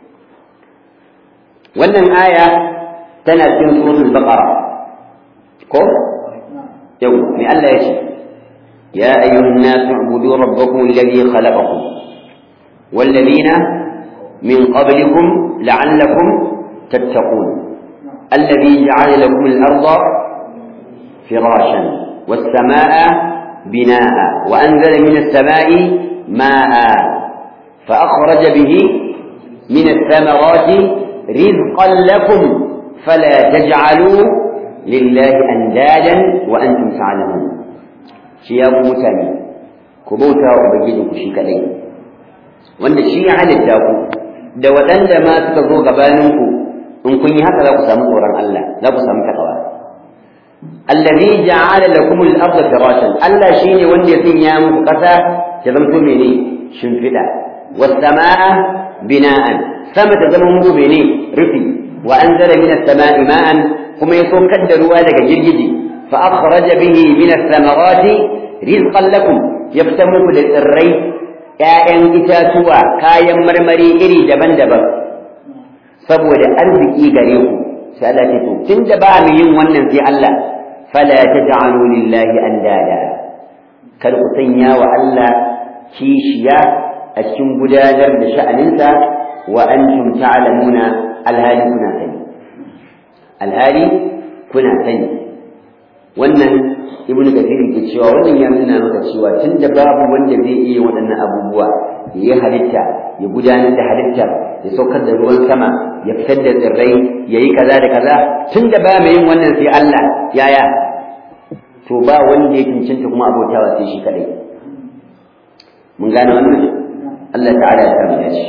wannan aya tana cikin suratul baqara ko yau me Allah ya ce ya ayyuhan nasu ubudu rabbakum alladhi khalaqakum والذين من قبلكم لعلكم تتقون الذي جعل لكم الأرض فراشا والسماء بناء وأنزل من السماء ماء فأخرج به من الثمرات رزقا لكم فلا تجعلوا لله أندادا وأنتم تعلمون شياب متاني كبوتا وبجدك شيكالين wanda shi ya halitta ku da waɗanda ma suka zo gabaninku in kun yi haka za ku samu tsoron Allah za ku samu takawa allazi ja'ala lakum al-ardha firashan Allah shine wanda ya sanya muku ƙasa ta zanto mene shimfiɗa was samaa bina'an sama ta zama muku mene rufi wa anzala min as-samaa'i ma'an kuma ya saukar da ruwa daga girgije fa akhraja bihi min ath-thamarati rizqan lakum ya fita muku da tsirrai ‘ya'yan itatuwa kayan marmari iri daban-daban saboda arziki gare ku sai Allah ce to tun da ba mu yin wannan sai Allah fala taj'alu lillahi andada kar ku sanya wa Allah kishiya a cikin gudanar da sha'aninsa wa antum ta'lamuna alhali kuna sani alhali kuna sani wannan ibnu kathir ke cewa wannan ya nuna maka cewa tunda babu wanda zai iya waɗannan abubuwa ya yi halitta ya gudanar da halittar ya saukar da ruwan sama ya fitar da tsirrai ya yi kaza da kaza tun da ba mai yin wannan sai Allah yaya to ba wanda ya cancanta kuma abotawa sai shi kadai mun gane wannan Allah ta'ala ya samu dace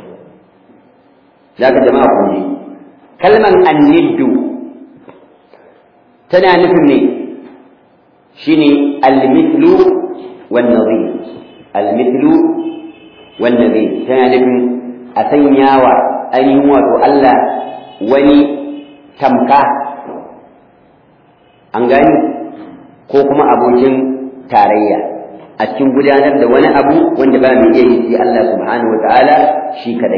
zaka jama'a kun ji kalman anniddu tana nufin ne shine al-mithlu wan nadhir al-mithlu wan nadhir tana nufin a sanyawa ainihin wato Allah wani tamka an gani ko kuma abokin tarayya a cikin gudanar da wani abu wanda ba mai iya yi sai Allah subhanahu wa ta'ala shi kadai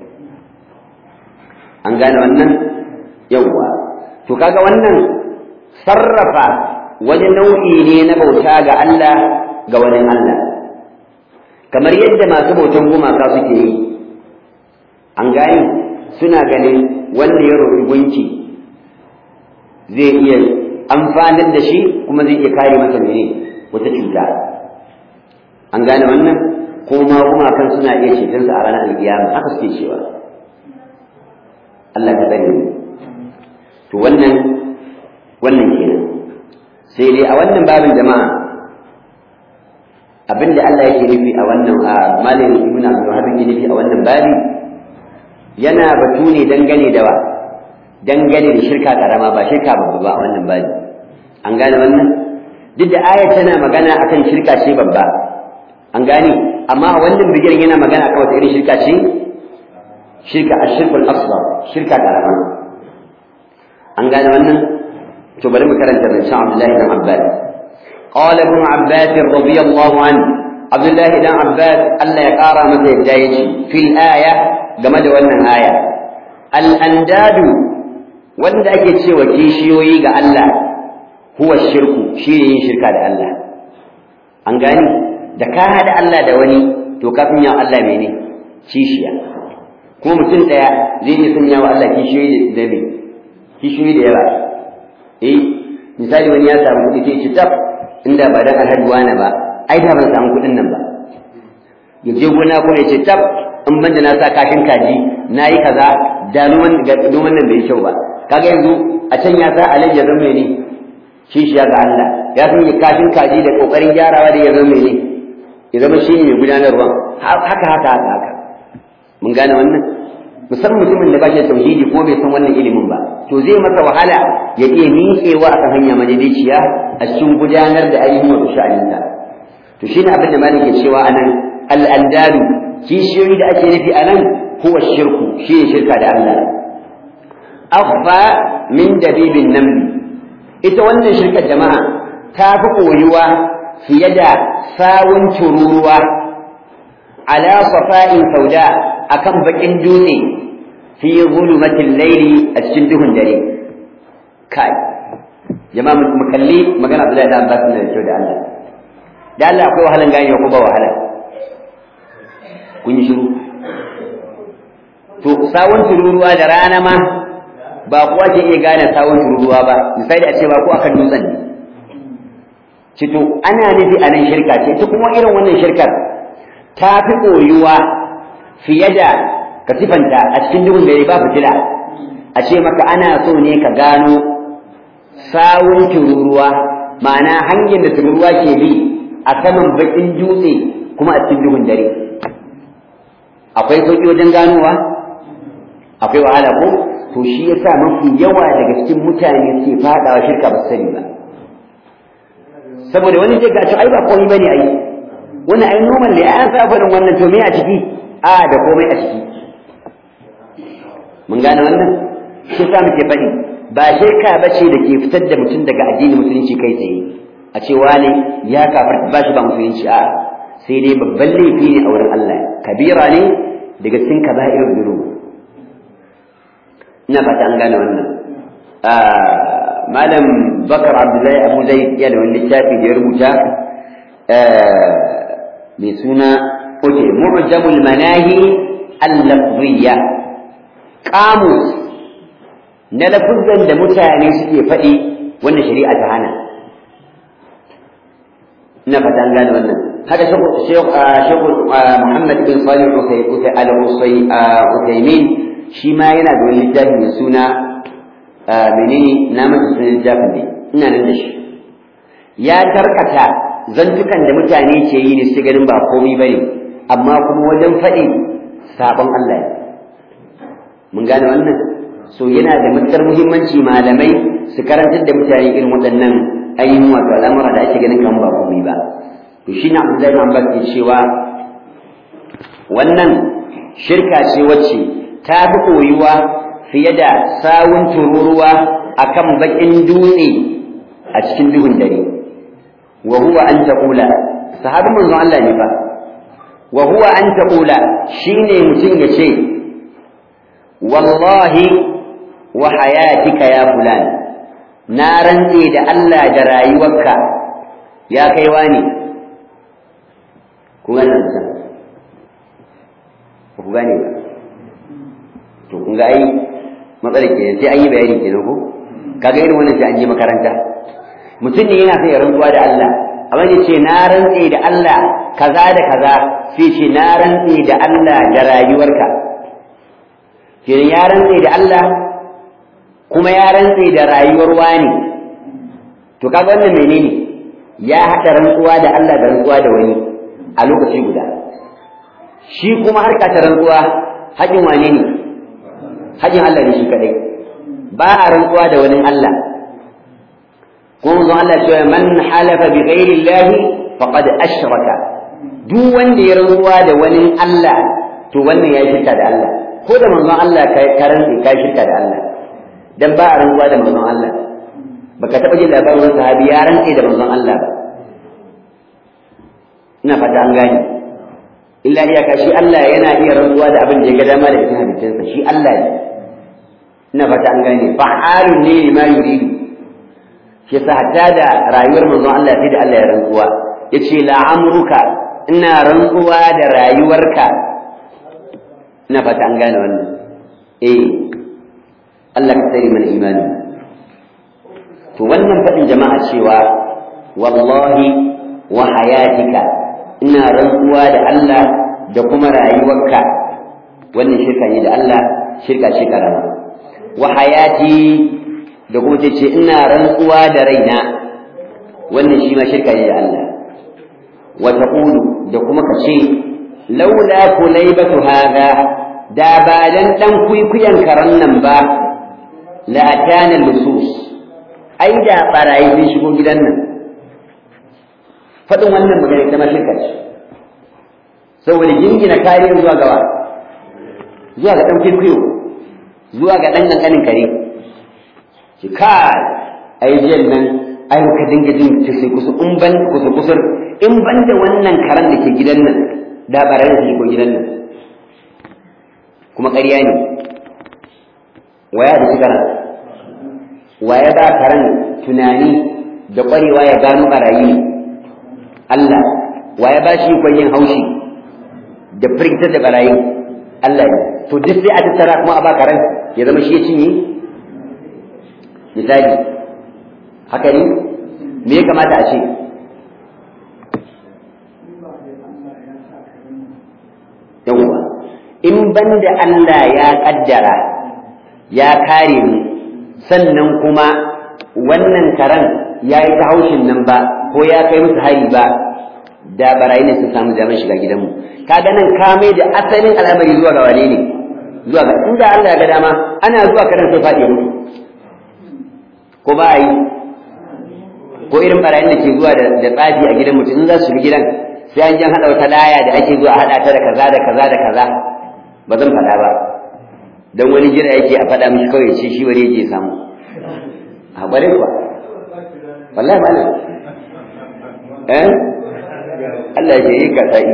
an gane wannan yawwa to kaga wannan sarrafa wani nau'i ne na bauta ga Allah ga wani Allah kamar yadda masu bautan gumaka suke yi an gane suna ganin wanda ya roƙi gunki zai iya amfanar da shi kuma zai iya kare masa mene wata cuta an gane wannan ko ma gumakan suna iya cetonsa a ranar alkiyama haka suke cewa Allah ka tsare mu to wannan wannan kenan sai dai a wannan babin jama'a abinda Allah yake nufi a wannan a malin ibn Abdul Wahhab yake nufi a wannan babi yana batu ne dangane da wa dangane da shirka karama ba shirka babba ba a wannan babi an gane wannan duk da ayat tana magana akan shirka ce babba an gane amma a wannan bigirin yana magana akan wata irin shirka ce shirka ashirkul asghar shirka karama an gane wannan to bari mu karanta bin Abdullahi ibn Abbas قال ابن عباس رضي الله عنه عبد الله بن عباس ألا يقارى متى يجايشي في الآية جمد wannan aya الأنداد wanda ake cewa kishiyoyi ga Allah huwa shirku shi ne yin shirka da Allah an gani da ka haɗa Allah da wani to kafin ya Allah mene kishiya kuma mutum ɗaya zai iya sanya wa Allah kishiyoyi da me kishiyoyi da yawa eh misali wani ya samu kuɗi sai ci tab inda ba dan alhaji wani ba ai da ban samu kuɗin nan ba ya je gona ko ya ce tab in ban da na sa kashin kaji na yi kaza da noman nan bai kyau ba kaga yanzu a can ya sa alhaji ya zama ne kishiya ga Allah ya san ya kashin kaji da kokarin gyarawa da ya zama ne ya zama shi ne mai gudanarwa haka haka haka haka mun gane wannan musamman mutumin da ba shi da tauhidi ko bai san wannan ilimin ba to zai masa wahala ya iya miƙewa a kan hanya madaidaiciya a cikin gudanar da ainihin wato sha'aninta to shi ne abin da malam ke cewa anan al'andalu kishiyoyi da ake nufi anan huwa shirku shi ne shirka da Allah akhfa min dabibin namli ita wannan shirkar jama'a ta fi koyuwa fiye da sawun tururuwa ala safa'in sauda akan bakin dutse fi zulumatil laili a cikin duhun dare kai jama'a mu kalli magana Abdullahi da Abbas ne da da Allah da Allah akwai wahalan gane ko ba wahala kun yi shiru to sawun tururuwa da rana ma ba kuwa ke iya gane sawun tururuwa ba misali a ce ba ko akan dutsen ne cito ana nufi a nan shirka ce ita kuma irin wannan shirkar ta fi koyuwa fiye da ka sifanta a cikin duhun dare ba fitila a ce maka ana so ne ka gano sawun tururuwa ma'ana hanyar da tururuwa ke bi a saman bakin dutse kuma a cikin duhun dare akwai sauƙi wajen ganowa akwai wahala ko to shi yasa mafi yawa daga cikin mutane ke fadawa shirka ba sani ba saboda wani zai gaci ai ba komai bane ai wani ai normal ne an sa faɗin wannan to me a ciki a da komai a ciki mun gane wannan shi sa muke faɗi ba shirka bace da ke fitar da mutum daga addinin musulunci kai tsaye a ce wane ya kafar ba shi ba musulunci a sai dai babban laifi ne a wurin Allah kabira ne daga cikin kaba'ir dhunub ina fata an gane wannan malam bakar abdullahi abu zai iya da wani littafi da ya rubuta mai suna oke mu'jamul manahi al-lafziyya qamus na lafuzan da mutane suke faɗi wanda shari'a ta hana ina fata an gane wannan haka Sheikh Muhammad bin Salih Al-Usaymin shi ma yana da wani littafi mai suna menene na mata sunan littafin ne ina nan da shi ya tarkata zantukan da mutane ke yi ne su ganin ba komai bane amma kuma wajen faɗi sabon Allah ne mun gane wannan so yana da matuƙar muhimmanci malamai su karantar da mutane irin waɗannan ainihin wato al'amura da ake ganin kan ba komai ba to shi na Abdullahi bin Abbas ke cewa wannan shirka ce wacce ta fi koyuwa fiye da sawun tururuwa akan bakin dutse a cikin duhun dare wa huwa an taqula sahabin manzon Allah ne fa wa huwa an taqula shine mutum ya ce wallahi wa hayatika ya fulan na rantse da Allah da rayuwarka ya kai wani ku gane nan ku gane ba to kun ga ai matsalar kenan sai an yi bayani kenan ko kaga irin wannan sai an je makaranta mutum ne yana son ya rantsuwa da Allah amma ya ce na rantse da Allah kaza da kaza sai ce na rantse da Allah da rayuwarka kenan ya rantse da Allah kuma ya rantse da rayuwar wani to kaga wannan menene ya haɗa rantsuwa da Allah da rantsuwa da wani a lokaci guda shi kuma harka ta rantsuwa haƙin wane ne haƙin Allah ne shi kadai ba a rantsuwa da wani Allah kuma zuwa Allah cewa man halafa bi ghairi Allah faqad ashraka duk wanda ya rantsuwa da wani Allah to wannan ya shirka da Allah ko da manzon Allah ka rantsi ka shirka da Allah dan ba a rantsuwa da manzon Allah baka taɓa jin labarin wani sahabi ya rantse da manzon Allah ba ina fata an gane illa iyaka shi Allah yana iya rantsuwa da abin da ya ga dama da cikin hadisinsa shi Allah ne ina fata an gane fa'alun ne ma yuridu shi yasa hatta da rayuwar manzon Allah sai da Allah ya rantsuwa yace la amruka ina rantsuwa da rayuwarka ina fata an gane wannan eh Allah ka tsare mana imani to wannan fadin jama'a cewa wallahi wa hayatika ina rantsuwa da Allah da kuma rayuwarka wannan shirka ne da Allah shirka ce karama wa hayati da kuma ce ina rantsuwa da raina wannan shi ma shirka ne da Allah wa taqulu da kuma ka ce laula kulaybatu hadha da ba dan dan kuikuyan karan nan ba la atana lusus ai da barayi sun shigo gidan nan faɗin wannan magana ita ma shirka ce saboda jingina kariyar zuwa gawa zuwa ga ɗan kwaikwayo zuwa ga ɗan ƙanƙanin kare ki kai ai jiyan nan ai ka dinga jin kusa kusa in ban kusa kusur in ban da wannan karen da ke gidan nan da barayi da ko gidan nan kuma ƙarya ne waya da shi karen waya ba karen tunani da ƙwarewa ya gano barayi ne Allah wa ya ba shi ikon yin haushi da firgitar da barayi Allah ne to duk sai a tattara kuma a baka ran ya zama shi ya cinye misali haka ne me ya kamata a ce yawwa in banda Allah ya kaddara ya kare mu sannan kuma wannan karan ya yi ta haushin nan ba ko ya kai musu hari ba da barayi ne sun samu damar shiga gidanmu kaga nan ka mai da asalin al'amari zuwa ga wane ne zuwa ga inda Allah ya ga dama ana zuwa karan sai faɗi mutu ko ba yi ko irin barayin da ke zuwa da tsafi a gidan mutum in za su shiga gidan sai an jan haɗa wata laya da ake zuwa haɗa ta da kaza da kaza da kaza ba zan faɗa ba don wani jira yake a faɗa mishi kawai ce shi wani yake samu a ƙwarai kuwa wallahi ba eh Allah ya yi ka sai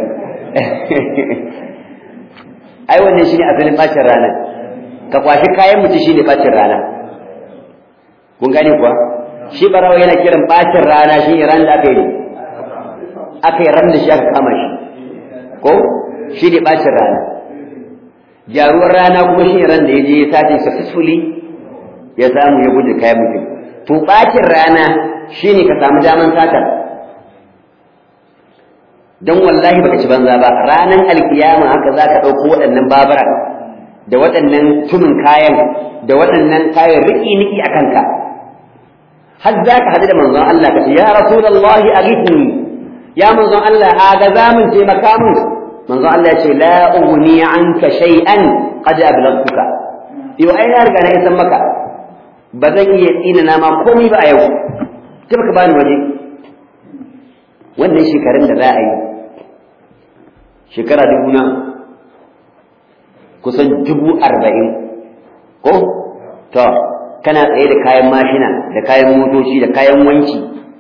ai wannan shine asalin bacin rana ka kwashi kayan mutum shine bacin rana kun gane kuwa shi barawa yana kiran bacin rana shi ran da aka yi aka yi ran da shi aka kama shi ko shi ne bacin rana jaruwar rana kuma shi ran da ya je ya sace successfully ya samu ya guje kayan mutum to bacin rana shi ne ka samu daman satar don wallahi baka ci banza ba ranan alkiyama haka zaka dauko waɗannan babura da waɗannan tumin kayan da waɗannan kayan riki niki a kanka har za ka haɗu da manzon Allah ka ce ya rasulullahi aghithni ya manzon Allah a ga zamun taimaka mun manzon Allah ya ce la ughni anka shay'an qad ablagtuka yau ai na riga na isan maka ba zan iya tsina na ma komai ba a yau ta baka bani waje wannan shekarun da za a yi shekara dubu na kusan dubu arba'in ko to kana tsaye da kayan mashina da kayan motoci da kayan wanki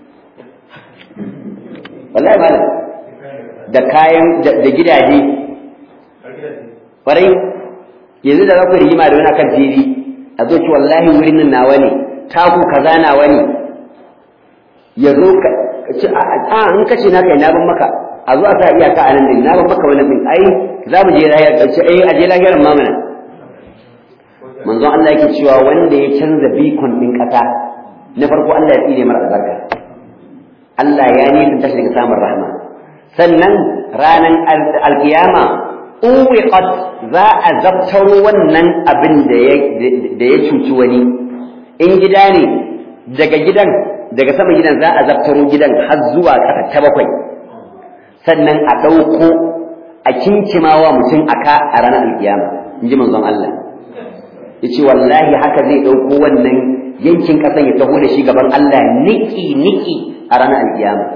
wallahi ba da kayan da gidaje kwarai yanzu da za ku rigima da wani akan fili a zo ci wallahi wurin nan nawa ne taku kaza nawa ne ya zo ka ci a in ka ce na kai na ban maka a zo a sa iyaka a nan din na ban maka wannan din ai za mu je lahiyar ƙarshe ai a je lahiyarin mamana manzon Allah yake cewa wanda ya canza bikon din ƙasa na farko Allah ya tsine mara albarka Allah ya nisan tashi daga samun rahma sannan ranan alkiyama uwiqat za a zabtaro wannan abin da ya da ya cuci wani in gida ne daga gidan daga sama gidan za a zabtaro gidan har zuwa ƙasa ta bakwai sannan a ɗauko a kinkimawa mutum aka a ranar alkiyama in ji manzon Allah ya ce wallahi haka zai ɗauko wannan yankin ƙasan ya taho da shi gaban Allah niki-niki a ranar alkiyama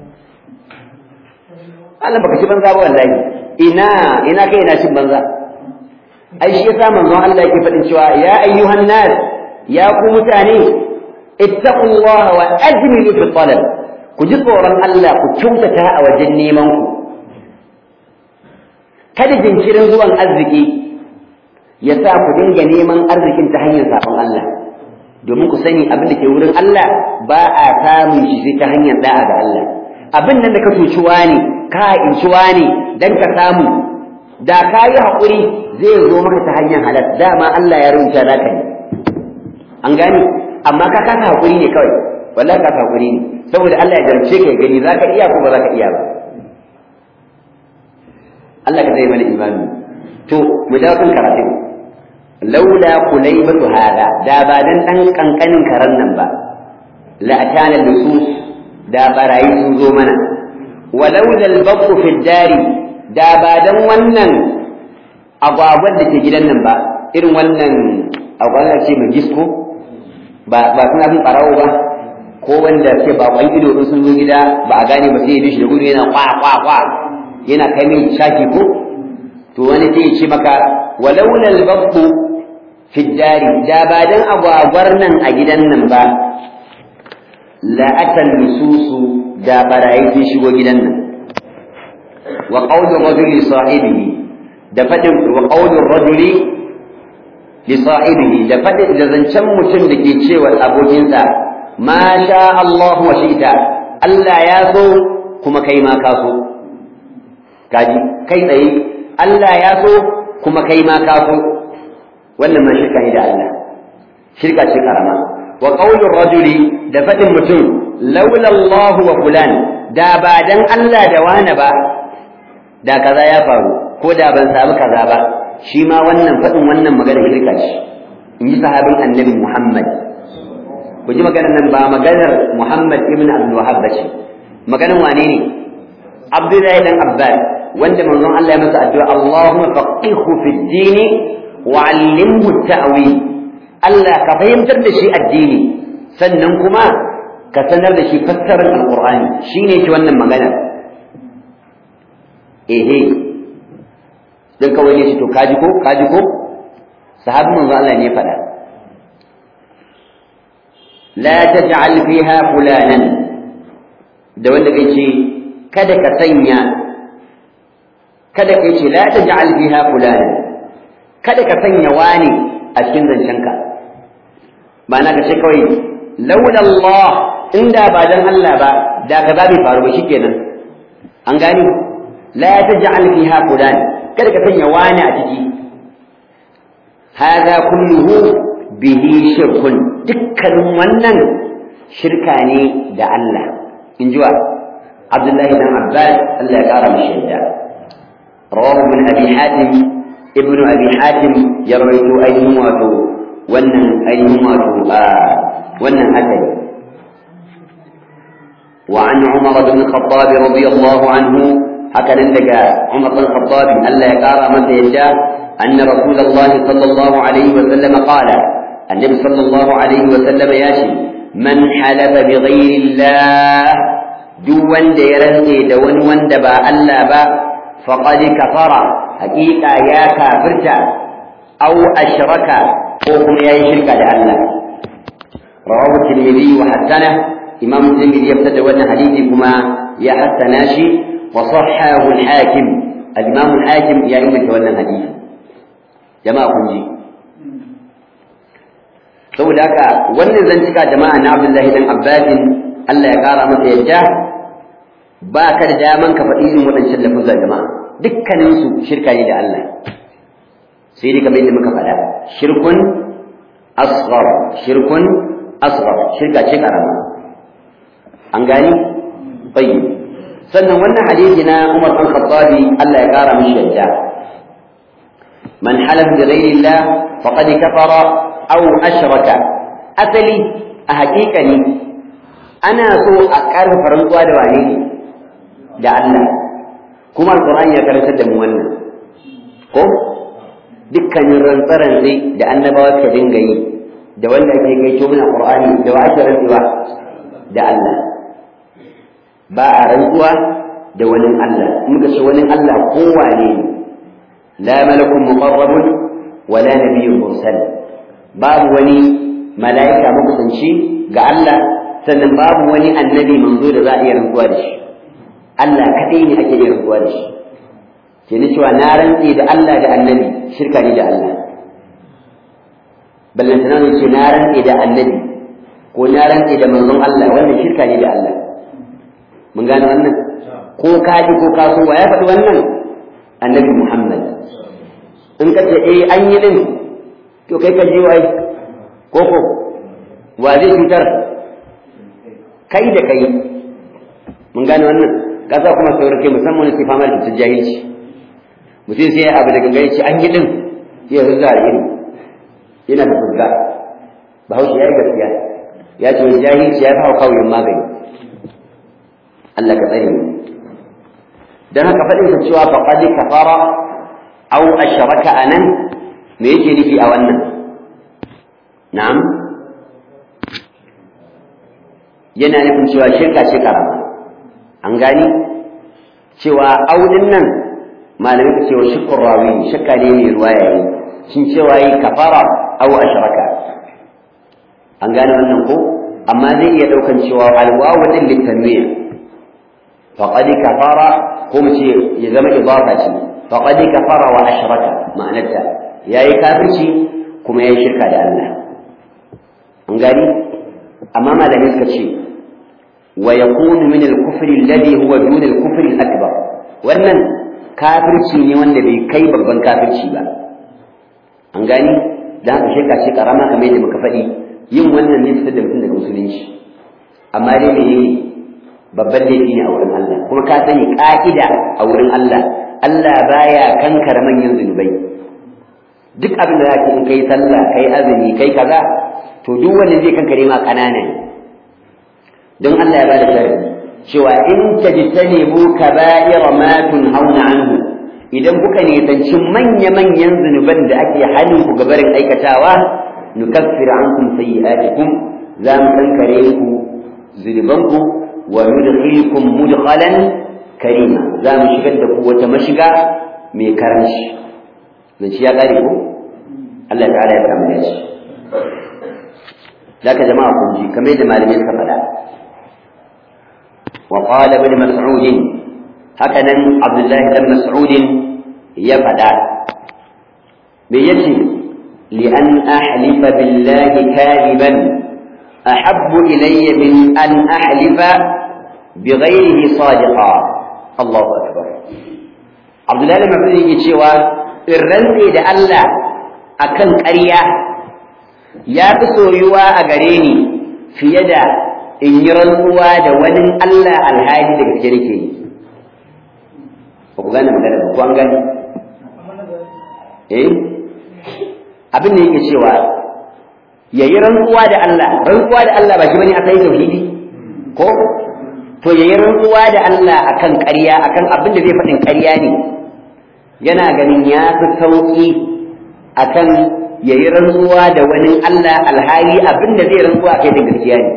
Allah baka ci banza ba wallahi ina ina kai ina cin banza ai shi yasa manzon Allah yake faɗin cewa ya ayyuhan nas ya ku mutane ittaqullaha wa ajmilu fi talab ku ji tsoron Allah ku kyautata a wajen neman ku kada jinkirin zuwan arziki ya sa ku dinga neman arzikin ta hanyar sabon Allah domin ku sani abin da ke wurin Allah ba a samun shi sai ta hanyar da'a ga Allah abin nan da ka cuciwa ne ka incuwa ne dan ka samu da ka yi haƙuri zai zo maka ta hanyar halal dama Allah ya rubuta za ka yi an gane amma ka kasa haƙuri ne kawai wallahi ka kasa haƙuri ne saboda Allah ya jarce ka gani za ka iya ko ba za ka iya ba Allah ka zai mana imani to mu dawo kan karatun laula kulaybatu hada da ba dan dan kankanin karan nan ba la atana lusus da barayi sun zo mana walaula al-baqu fi dari da ba dan wannan agwagwan da ke gidan nan ba irin wannan agwagwan ce mai gisko ba ba suna bin barawo ba ko wanda ke bakon ido in sun zo gida ba a gane ba sai ya bi shi da gudu yana kwa kwa kwa yana kai mai shaki ko to wani sai ya ce maka walaula al-baqu fi dari da ba dan agwagwar nan a gidan nan ba la atal nususu da barayi sun shigo gidan nan wa qawlu rajuli sahibihi da fadin wa qawlu rajuli li sahibihi da fadin da zancen mutum da ke cewa abokinsa ma sha Allah wa shi'ta Allah ya so kuma kai ma ka so kaji kai tsaye Allah ya so kuma kai ma ka so wannan ma shirka ne da Allah shirka ce karama wa qaulur rajuli da fadin mutum laula Allah wa fulan da ba dan Allah da wani ba da kaza ya faru ko da ban samu kaza ba shi ma wannan fadin wannan magana shirka ce in ji sahabin annabi Muhammad ku ji maganar nan ba maganar Muhammad ibn Abdul Wahhab ba ce maganar wane ne Abdullahi dan Abbas wanda manzon Allah ya masa addu'a Allahumma faqihhu fid din wa 'allimhu at-ta'wil Allah ka fahimtar da shi addini sannan kuma ka sanar da shi fassarar alqur'ani shine ki wannan magana ehe dan kawai ne shi to kaji ko kaji ko sahabin manzon Allah ne ya faɗa la taj'al fiha fulanan da wanda kai ce kada ka sanya kada ka ce la taj'al fiha fulana kada ka sanya wani a cikin zancenka ma'ana ka ce kawai laula Allah inda ba dan Allah ba da ka bai faru ba shikenan an gani la taj'al fiha fulana kada ka sanya wani a ciki hada kulluhu bihi shirkun dukkanin wannan shirka ne da Allah in ji wa Abdullahi dan Abbas Allah ya kara mishi yadda rawahu ibn Abi Hatim ibn Abi Hatim ya rawaito ainihin wato wannan ainihin wato wannan asali وعن عمر بن الخطاب رضي الله عنه هكذا لقى عمر بن الخطاب ألا يقارى متى يشاء أن رسول الله صلى الله عليه وسلم قال النبي صلى الله عليه وسلم ياشي من حلف بغير الله دون ديرنسي دون وندبا ألا با فقد كفر حقيقة يا كافرت أو أشرك وهم يا شرك لله رواه الترمذي وحسنه إمام الترمذي يبتدى وانا حديثي كما يا حسناشي وصححه الحاكم الإمام الحاكم يا إما تولى الحديث جماعة كنجي saboda haka wannan zantuka jama'a na Abdullahi dan Abbasin Allah ya kara masa yadda ba ka da daman ka faɗi irin waɗancan lafuzan jama'a dukkanin su shirka ne da Allah sai dai kamar yadda muka faɗa shirkun asghar shirkun asghar shirka ce karama an gani tayyib sannan wannan hadisi na Umar bin Khattabi Allah ya kara mishi yadda man halaf bi ghairi Allah faqad kafara aw ashraka asali a hakikani ana so a karfafa rantsuwa da wane ne da Allah kuma alqur'ani ya karantar da mu wannan ko dukkanin rantsarantsi da annabawa ka dinga yi da wanda ake kai to min alqur'ani da wa ake rantsuwa da Allah ba a rantsuwa da wani Allah muka ce wani Allah kowane ne la malakun muqarrabun wala nabiyyun mursal babu wani mala'ika makusanci ga Allah sannan babu wani annabi manzo da za a iya rantsuwa da shi Allah kadai ne ake iya rantsuwa da shi ke ni cewa na rantse da Allah da annabi shirka ne da Allah ballantana ne ce na rantse da annabi ko na rantse da manzon Allah wannan shirka ne da Allah mun gane wannan ko ka ji ko ka so ya faɗi wannan annabi Muhammad in ka ce eh an yi din to kai ka ji wai ko ko wa zai cutar kai da kai mun gane wannan kasa kuma saurake musamman wani fama da cutar jahilci mutum sai abu da gangan ce an yi din sai ya zuza da iri yana da fuska bahaushe ya yi gaskiya ya ce wani jahilci ya fi hau kawai magani Allah ka tsare mu dan haka fadin sa cewa faqad kafara aw ashraka anan me yake nufi a wannan na'am yana nufin cewa shirka ce karama an gani cewa audin nan malamin ka cewa shukkur rawi shakka ne mai ruwaya ne shin cewa yi kafara aw ashraka an gane wannan ko amma zai iya daukan cewa alwawu din litanwiya فقد كفر قم ya zama idafa ce faqad kafara wa ashraka ma'anarta yayi kafirci kuma yayi shirka da Allah an gani amma malamai suka ce wa yakunu min al-kufr alladhi huwa dun al-kufr al-akbar wannan kafirci ne wanda bai kai babban kafirci ba an gani dan haka shirka ce karama kamar yadda muka faɗi yin wannan ne fitar da mutum daga musulunci amma dai me babban laifi ne a wurin Allah kuma ka sani ka'ida a wurin Allah Allah baya kankara manyan zunubai duk abin da zaka in kai sallah kai azumi kai kaza to duk wanda zai kankare ma kanana ne don Allah ya bada sharadi cewa in tajtanibu kaba'ira ma tunhauna anhu idan kuka nisanci manya-manyan zunuban da ake halin ku gabarin aikatawa nukaffir ankum sayyi'atikum za mu kankare ku zunubanku wa nudkhilukum mudkhalan karima za mu shigar da ku wata mashiga mai karanci zan ya kare ku Allah ta'ala ya kama shi Laka jama'a kun ji kamar da malamai suka faɗa wa qala ibn mas'ud hakanan Abdullahi ibn Mas'ud ya faɗa me yace li an ahlifa billahi kadiban ahabbu ilayya min an ahlifa بغيره صادقا الله أكبر عبد الله بن مسعود yake cewa in rantse da Allah akan ƙarya ya fi soyuwa a gare ni fiye da in yi rantsuwa da wani Allah alhali da gaske nake yi ba ku gane magana ba ko an gane eh abin da yake cewa yayi rantsuwa da Allah rantsuwa da Allah ba shi bane akai tauhidi ko to yayi rantsuwa da Allah akan ƙarya akan abin da zai faɗin ƙarya ne yana ganin ya fi sauƙi akan yayi rantsuwa da wani Allah alhali abin da zai rantsuwa kai da gaskiya ne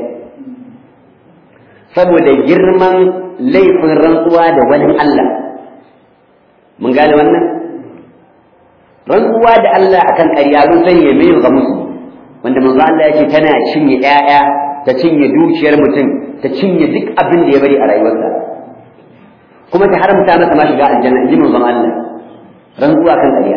saboda girman laifin rantsuwa da wani Allah mun gane wannan rantsuwa da Allah akan ƙarya mun sani ya mai ga musu wanda manzo Allah yake tana cinye ƴaƴa ta cinye dukiyar mutum ta cinye duk abin da ya bari a rayuwarsa kuma ta haramta masa ma shiga aljanna in ji manzon Allah rantsuwa kan ƙarya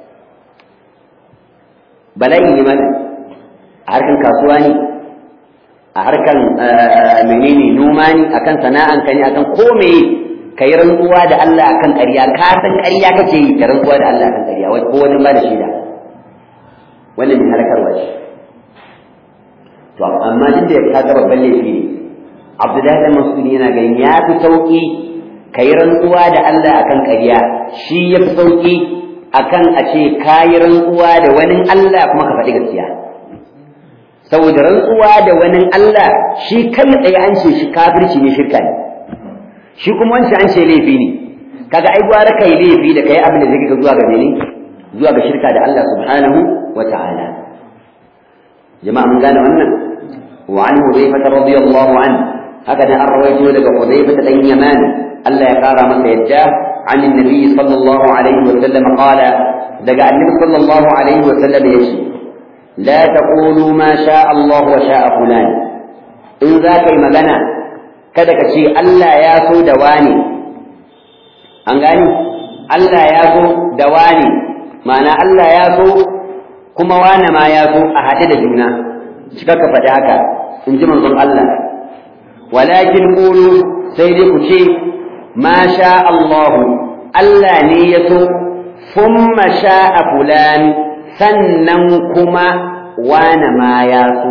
bala'i ne mana a harkan kasuwa ne a harkan menene noma ne akan sana'an ka ne akan ko meye ka yi rantsuwa da Allah akan ƙarya ka san ƙarya kake yi ka rantsuwa da Allah akan ƙarya ko wani ba da shaida wannan mai halakarwa ce to amma duk da ka ga babban laifi ne Abdullahi da Mas'ud yana ganin ya fi sauki ka yi rantsuwa da Allah akan ƙarya shi ya fi sauki akan a ce ka yi rantsuwa da wani Allah kuma ka faɗi gaskiya saboda rantsuwa da wani Allah shi kai tsaye an ce shi kafirci ne shirka ne shi kuma wancan an ce laifi ne kaga ai gwara kai laifi da kai abin da zai ga zuwa ga mene zuwa ga shirka da Allah subhanahu wa ta'ala jama'a mun gane wannan wa an hudayfa radiyallahu an haka da an rawaito daga hudayfa dan yaman Allah ya kara masa yadda عن النبي صلى الله عليه وسلم قال دقى النبي صلى الله عليه وسلم يشي لا تقولوا ما شاء الله وشاء فلان إن ذاك مغنى kada ka ce Allah ya so da wani an gani Allah ya so da wani ma'ana Allah ya so kuma wani ma ya so a haɗe da juna cika ka faɗi haka in ji manzon Allah walakin qulu sai dai ku ce ma sha Allah Allah ne ya so thumma sha'a fulan sannan kuma wani ma ya so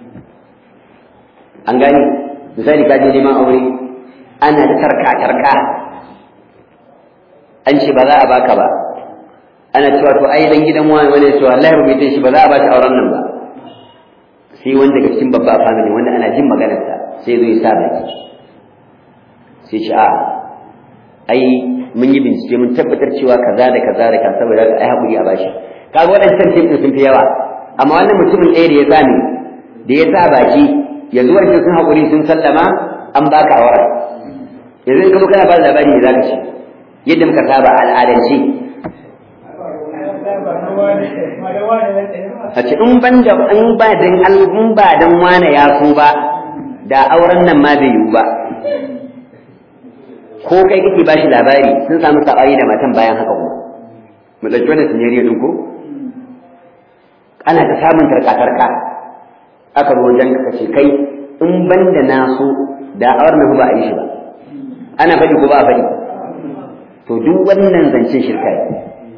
an gani misali ka je neman aure ana da tarka tarka an ce ba za a baka ba ana cewa to ai dan gidan wani wani cewa Allah ya rubuta shi ba za a baka auren nan ba sai wanda daga cikin babba family wanda ana jin maganar sa sai zo ya sa baki sai ce a ai mun yi bincike mun tabbatar cewa kaza da kaza da kaza saboda ai hakuri a bashi kaga waɗancan tim sun fi yawa amma wannan mutumin ɗaya da ya sa ni da ya sa baki yanzu wancan sun haƙuri sun sallama an baka awara yanzu in ka kana ba da labari ne za ka ce yadda muka saba al'adance a ce in ban da in ba dan in ba dan wane ya so ba da auren nan ma bai yiwu ba ko kai kake ba shi labari sun samu sabari da matan bayan haka kuma mu ɗauki wannan sinariyo ɗin ko ana ta samun tarka-tarka aka zo wajen ka ce kai in ban da na so da awar na ba a yi shi ba ana faɗi ko ba a faɗi to duk wannan zancen shirka ne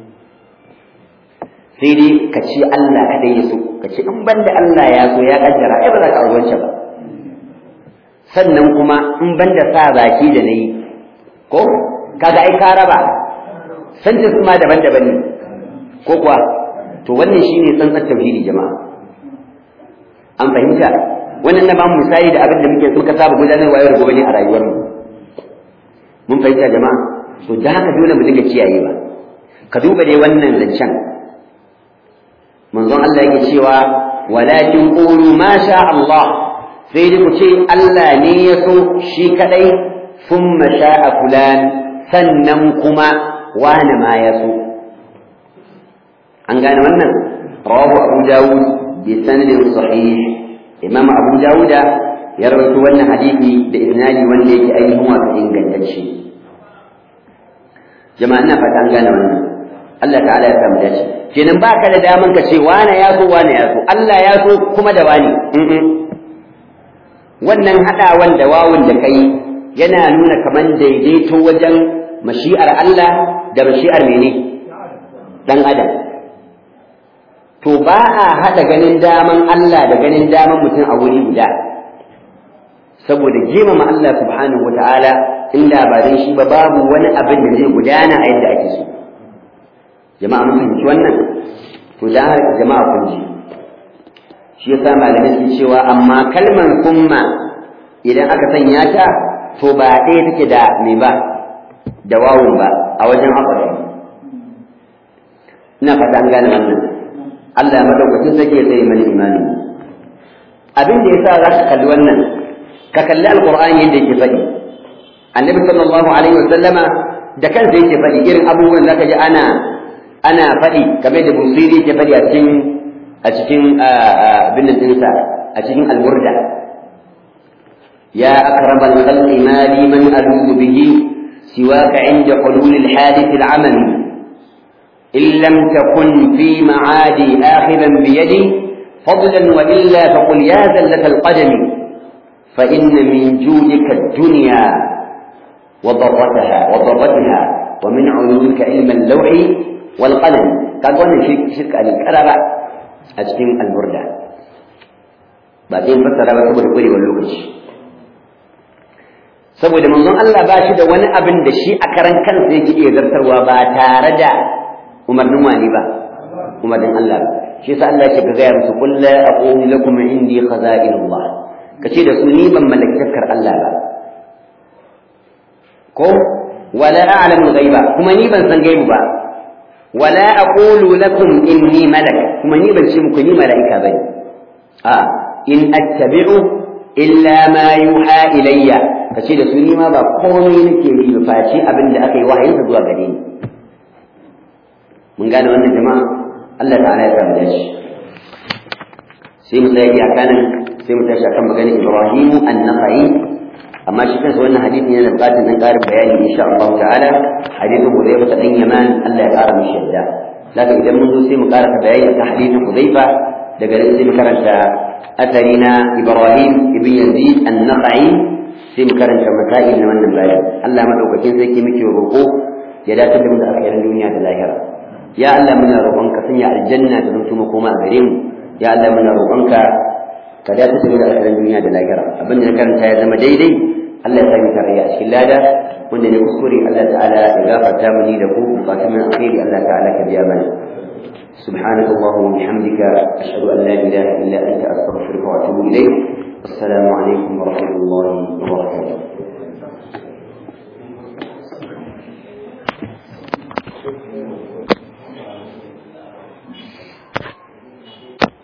sai dai ka ce Allah kaɗai ya so ka ce in ban da Allah ya so ya kaddara ai ba za ka auri wancan ba sannan kuma in ban da sa baki da na yi ko kaga ai ka raba santa su ma daban-daban ne ko kuwa to wannan shine tsantsar tauhidi jama'a an fahimta wannan na bamu misali da abin da muke so ka saba gudanarwa yau da gobe ne a rayuwar mu mun fahimta jama'a to da haka dole mu dinga kiyayewa ka duba dai wannan zancen manzon Allah yake cewa walakin qulu ma sha Allah sai dai ku ce Allah ne ya so shi kadai thumma sha'a fulan sannan kuma wani ma ya so an gane wannan rawahu abu dawud bi sanadin sahih imam abu dawuda ya rawaito wannan hadisi da isnadi wanda yake ainihin wato ingantacce jama'a ina fata an gane wannan Allah ta'ala ya samu dace kenan ba ka da daman ka ce wane ya so wane ya so Allah ya so kuma da wani wannan haɗawan da wawun da kai yana nuna kaman daidaito wajen mashi'ar Allah da mashi'ar mene dan adam to ba a haɗa ganin daman Allah da ganin daman mutum a wuri guda saboda girmama Allah subhanahu wata'ala inda ba dan shi ba babu wani abin da zai gudana a yadda ake so jama'a mun fahimci wannan to da haka jama'a kun ji shi yasa malamai sun cewa amma kalmar kumma idan aka sanya ta to ba ɗaya take da me ba da wawun ba a wajen akwai ina fata an gane wannan Allah ya madaukakin sake ya tsaye mana imani abin da yasa za ka kalli wannan ka kalli alqur'ani yadda yake faɗi annabi sallallahu alaihi wa sallama da kansa yake faɗi irin abubuwan zaka ji ana ana faɗi kamar da busiri yake faɗi a cikin a cikin abin da dinsa a cikin alburda ya akramal khalqi ma li man aludu bihi siwaka inda hulul alhadith al'amal in lam takun fi ma'adi akhiran bi yadi فضلا وإلا فقل يا زلة القدم فإن من جودك الدنيا وضرتها وضرتها ومن علومك علم اللوح والقلم قال وانا شرك شرك الكرب أجتم البردة بعدين فسر ba saboda kwarewar lokaci saboda manzon Allah ba shi da wani abin da shi a karan kansa yake iya zartarwa ba tare da umarnin wani ba umarnin Allah ba shi yasa Allah yake ga gaya musu qul la aqulu lakum indi khaza'inullah kace da su ni ban mallaki taskar Allah ba ko wala a'lamu ghaiba kuma ni ban san gaibu ba wala aqulu lakum inni malak kuma ni ban ce muku ni mala'ika bane a in attabi'u illa ma yuha ilayya kace da su ni ma ba komai nake yi ba face abin da aka yi wahayin zuwa gare ni mun gane wannan jama'a Allah ta'ala ya samu dashi sai mu tsaya iyaka nan sai mu tashi akan maganar Ibrahimu an-Nakhai amma shi kansa wannan hadisi yana buƙatar dan ƙarin bayani insha Allah ta'ala hadisin Hudayfa ta dan Yaman Allah ya ƙara mishi yadda laka idan mun zo sai mu ƙara bayani akan hadisin Hudayfa daga nan sai mu karanta asari na Ibrahim ibn Yazid an-Nakhai sai mu karanta masail na wannan bayani Allah madaukakin sai ke muke roƙo ya dace da mu da akhirin duniya da lahira ya Allah muna roƙonka sanya aljanna da zanto makoma a gare mu ya Allah muna roƙonka ka dace da mu da alkhairin duniya da lahira abin da na karanta ya zama daidai Allah ya sami tarayya a cikin lada wanda ne kuskure Allah ta'ala ya gafarta mu ni da ku bukatun min alkhairi Allah ta'ala ka biya mana سبحانك اللهم وبحمدك أشهد أن لا إله إلا أنت أستغفرك وأتوب إليك السلام عليكم ورحمة الله وبركاته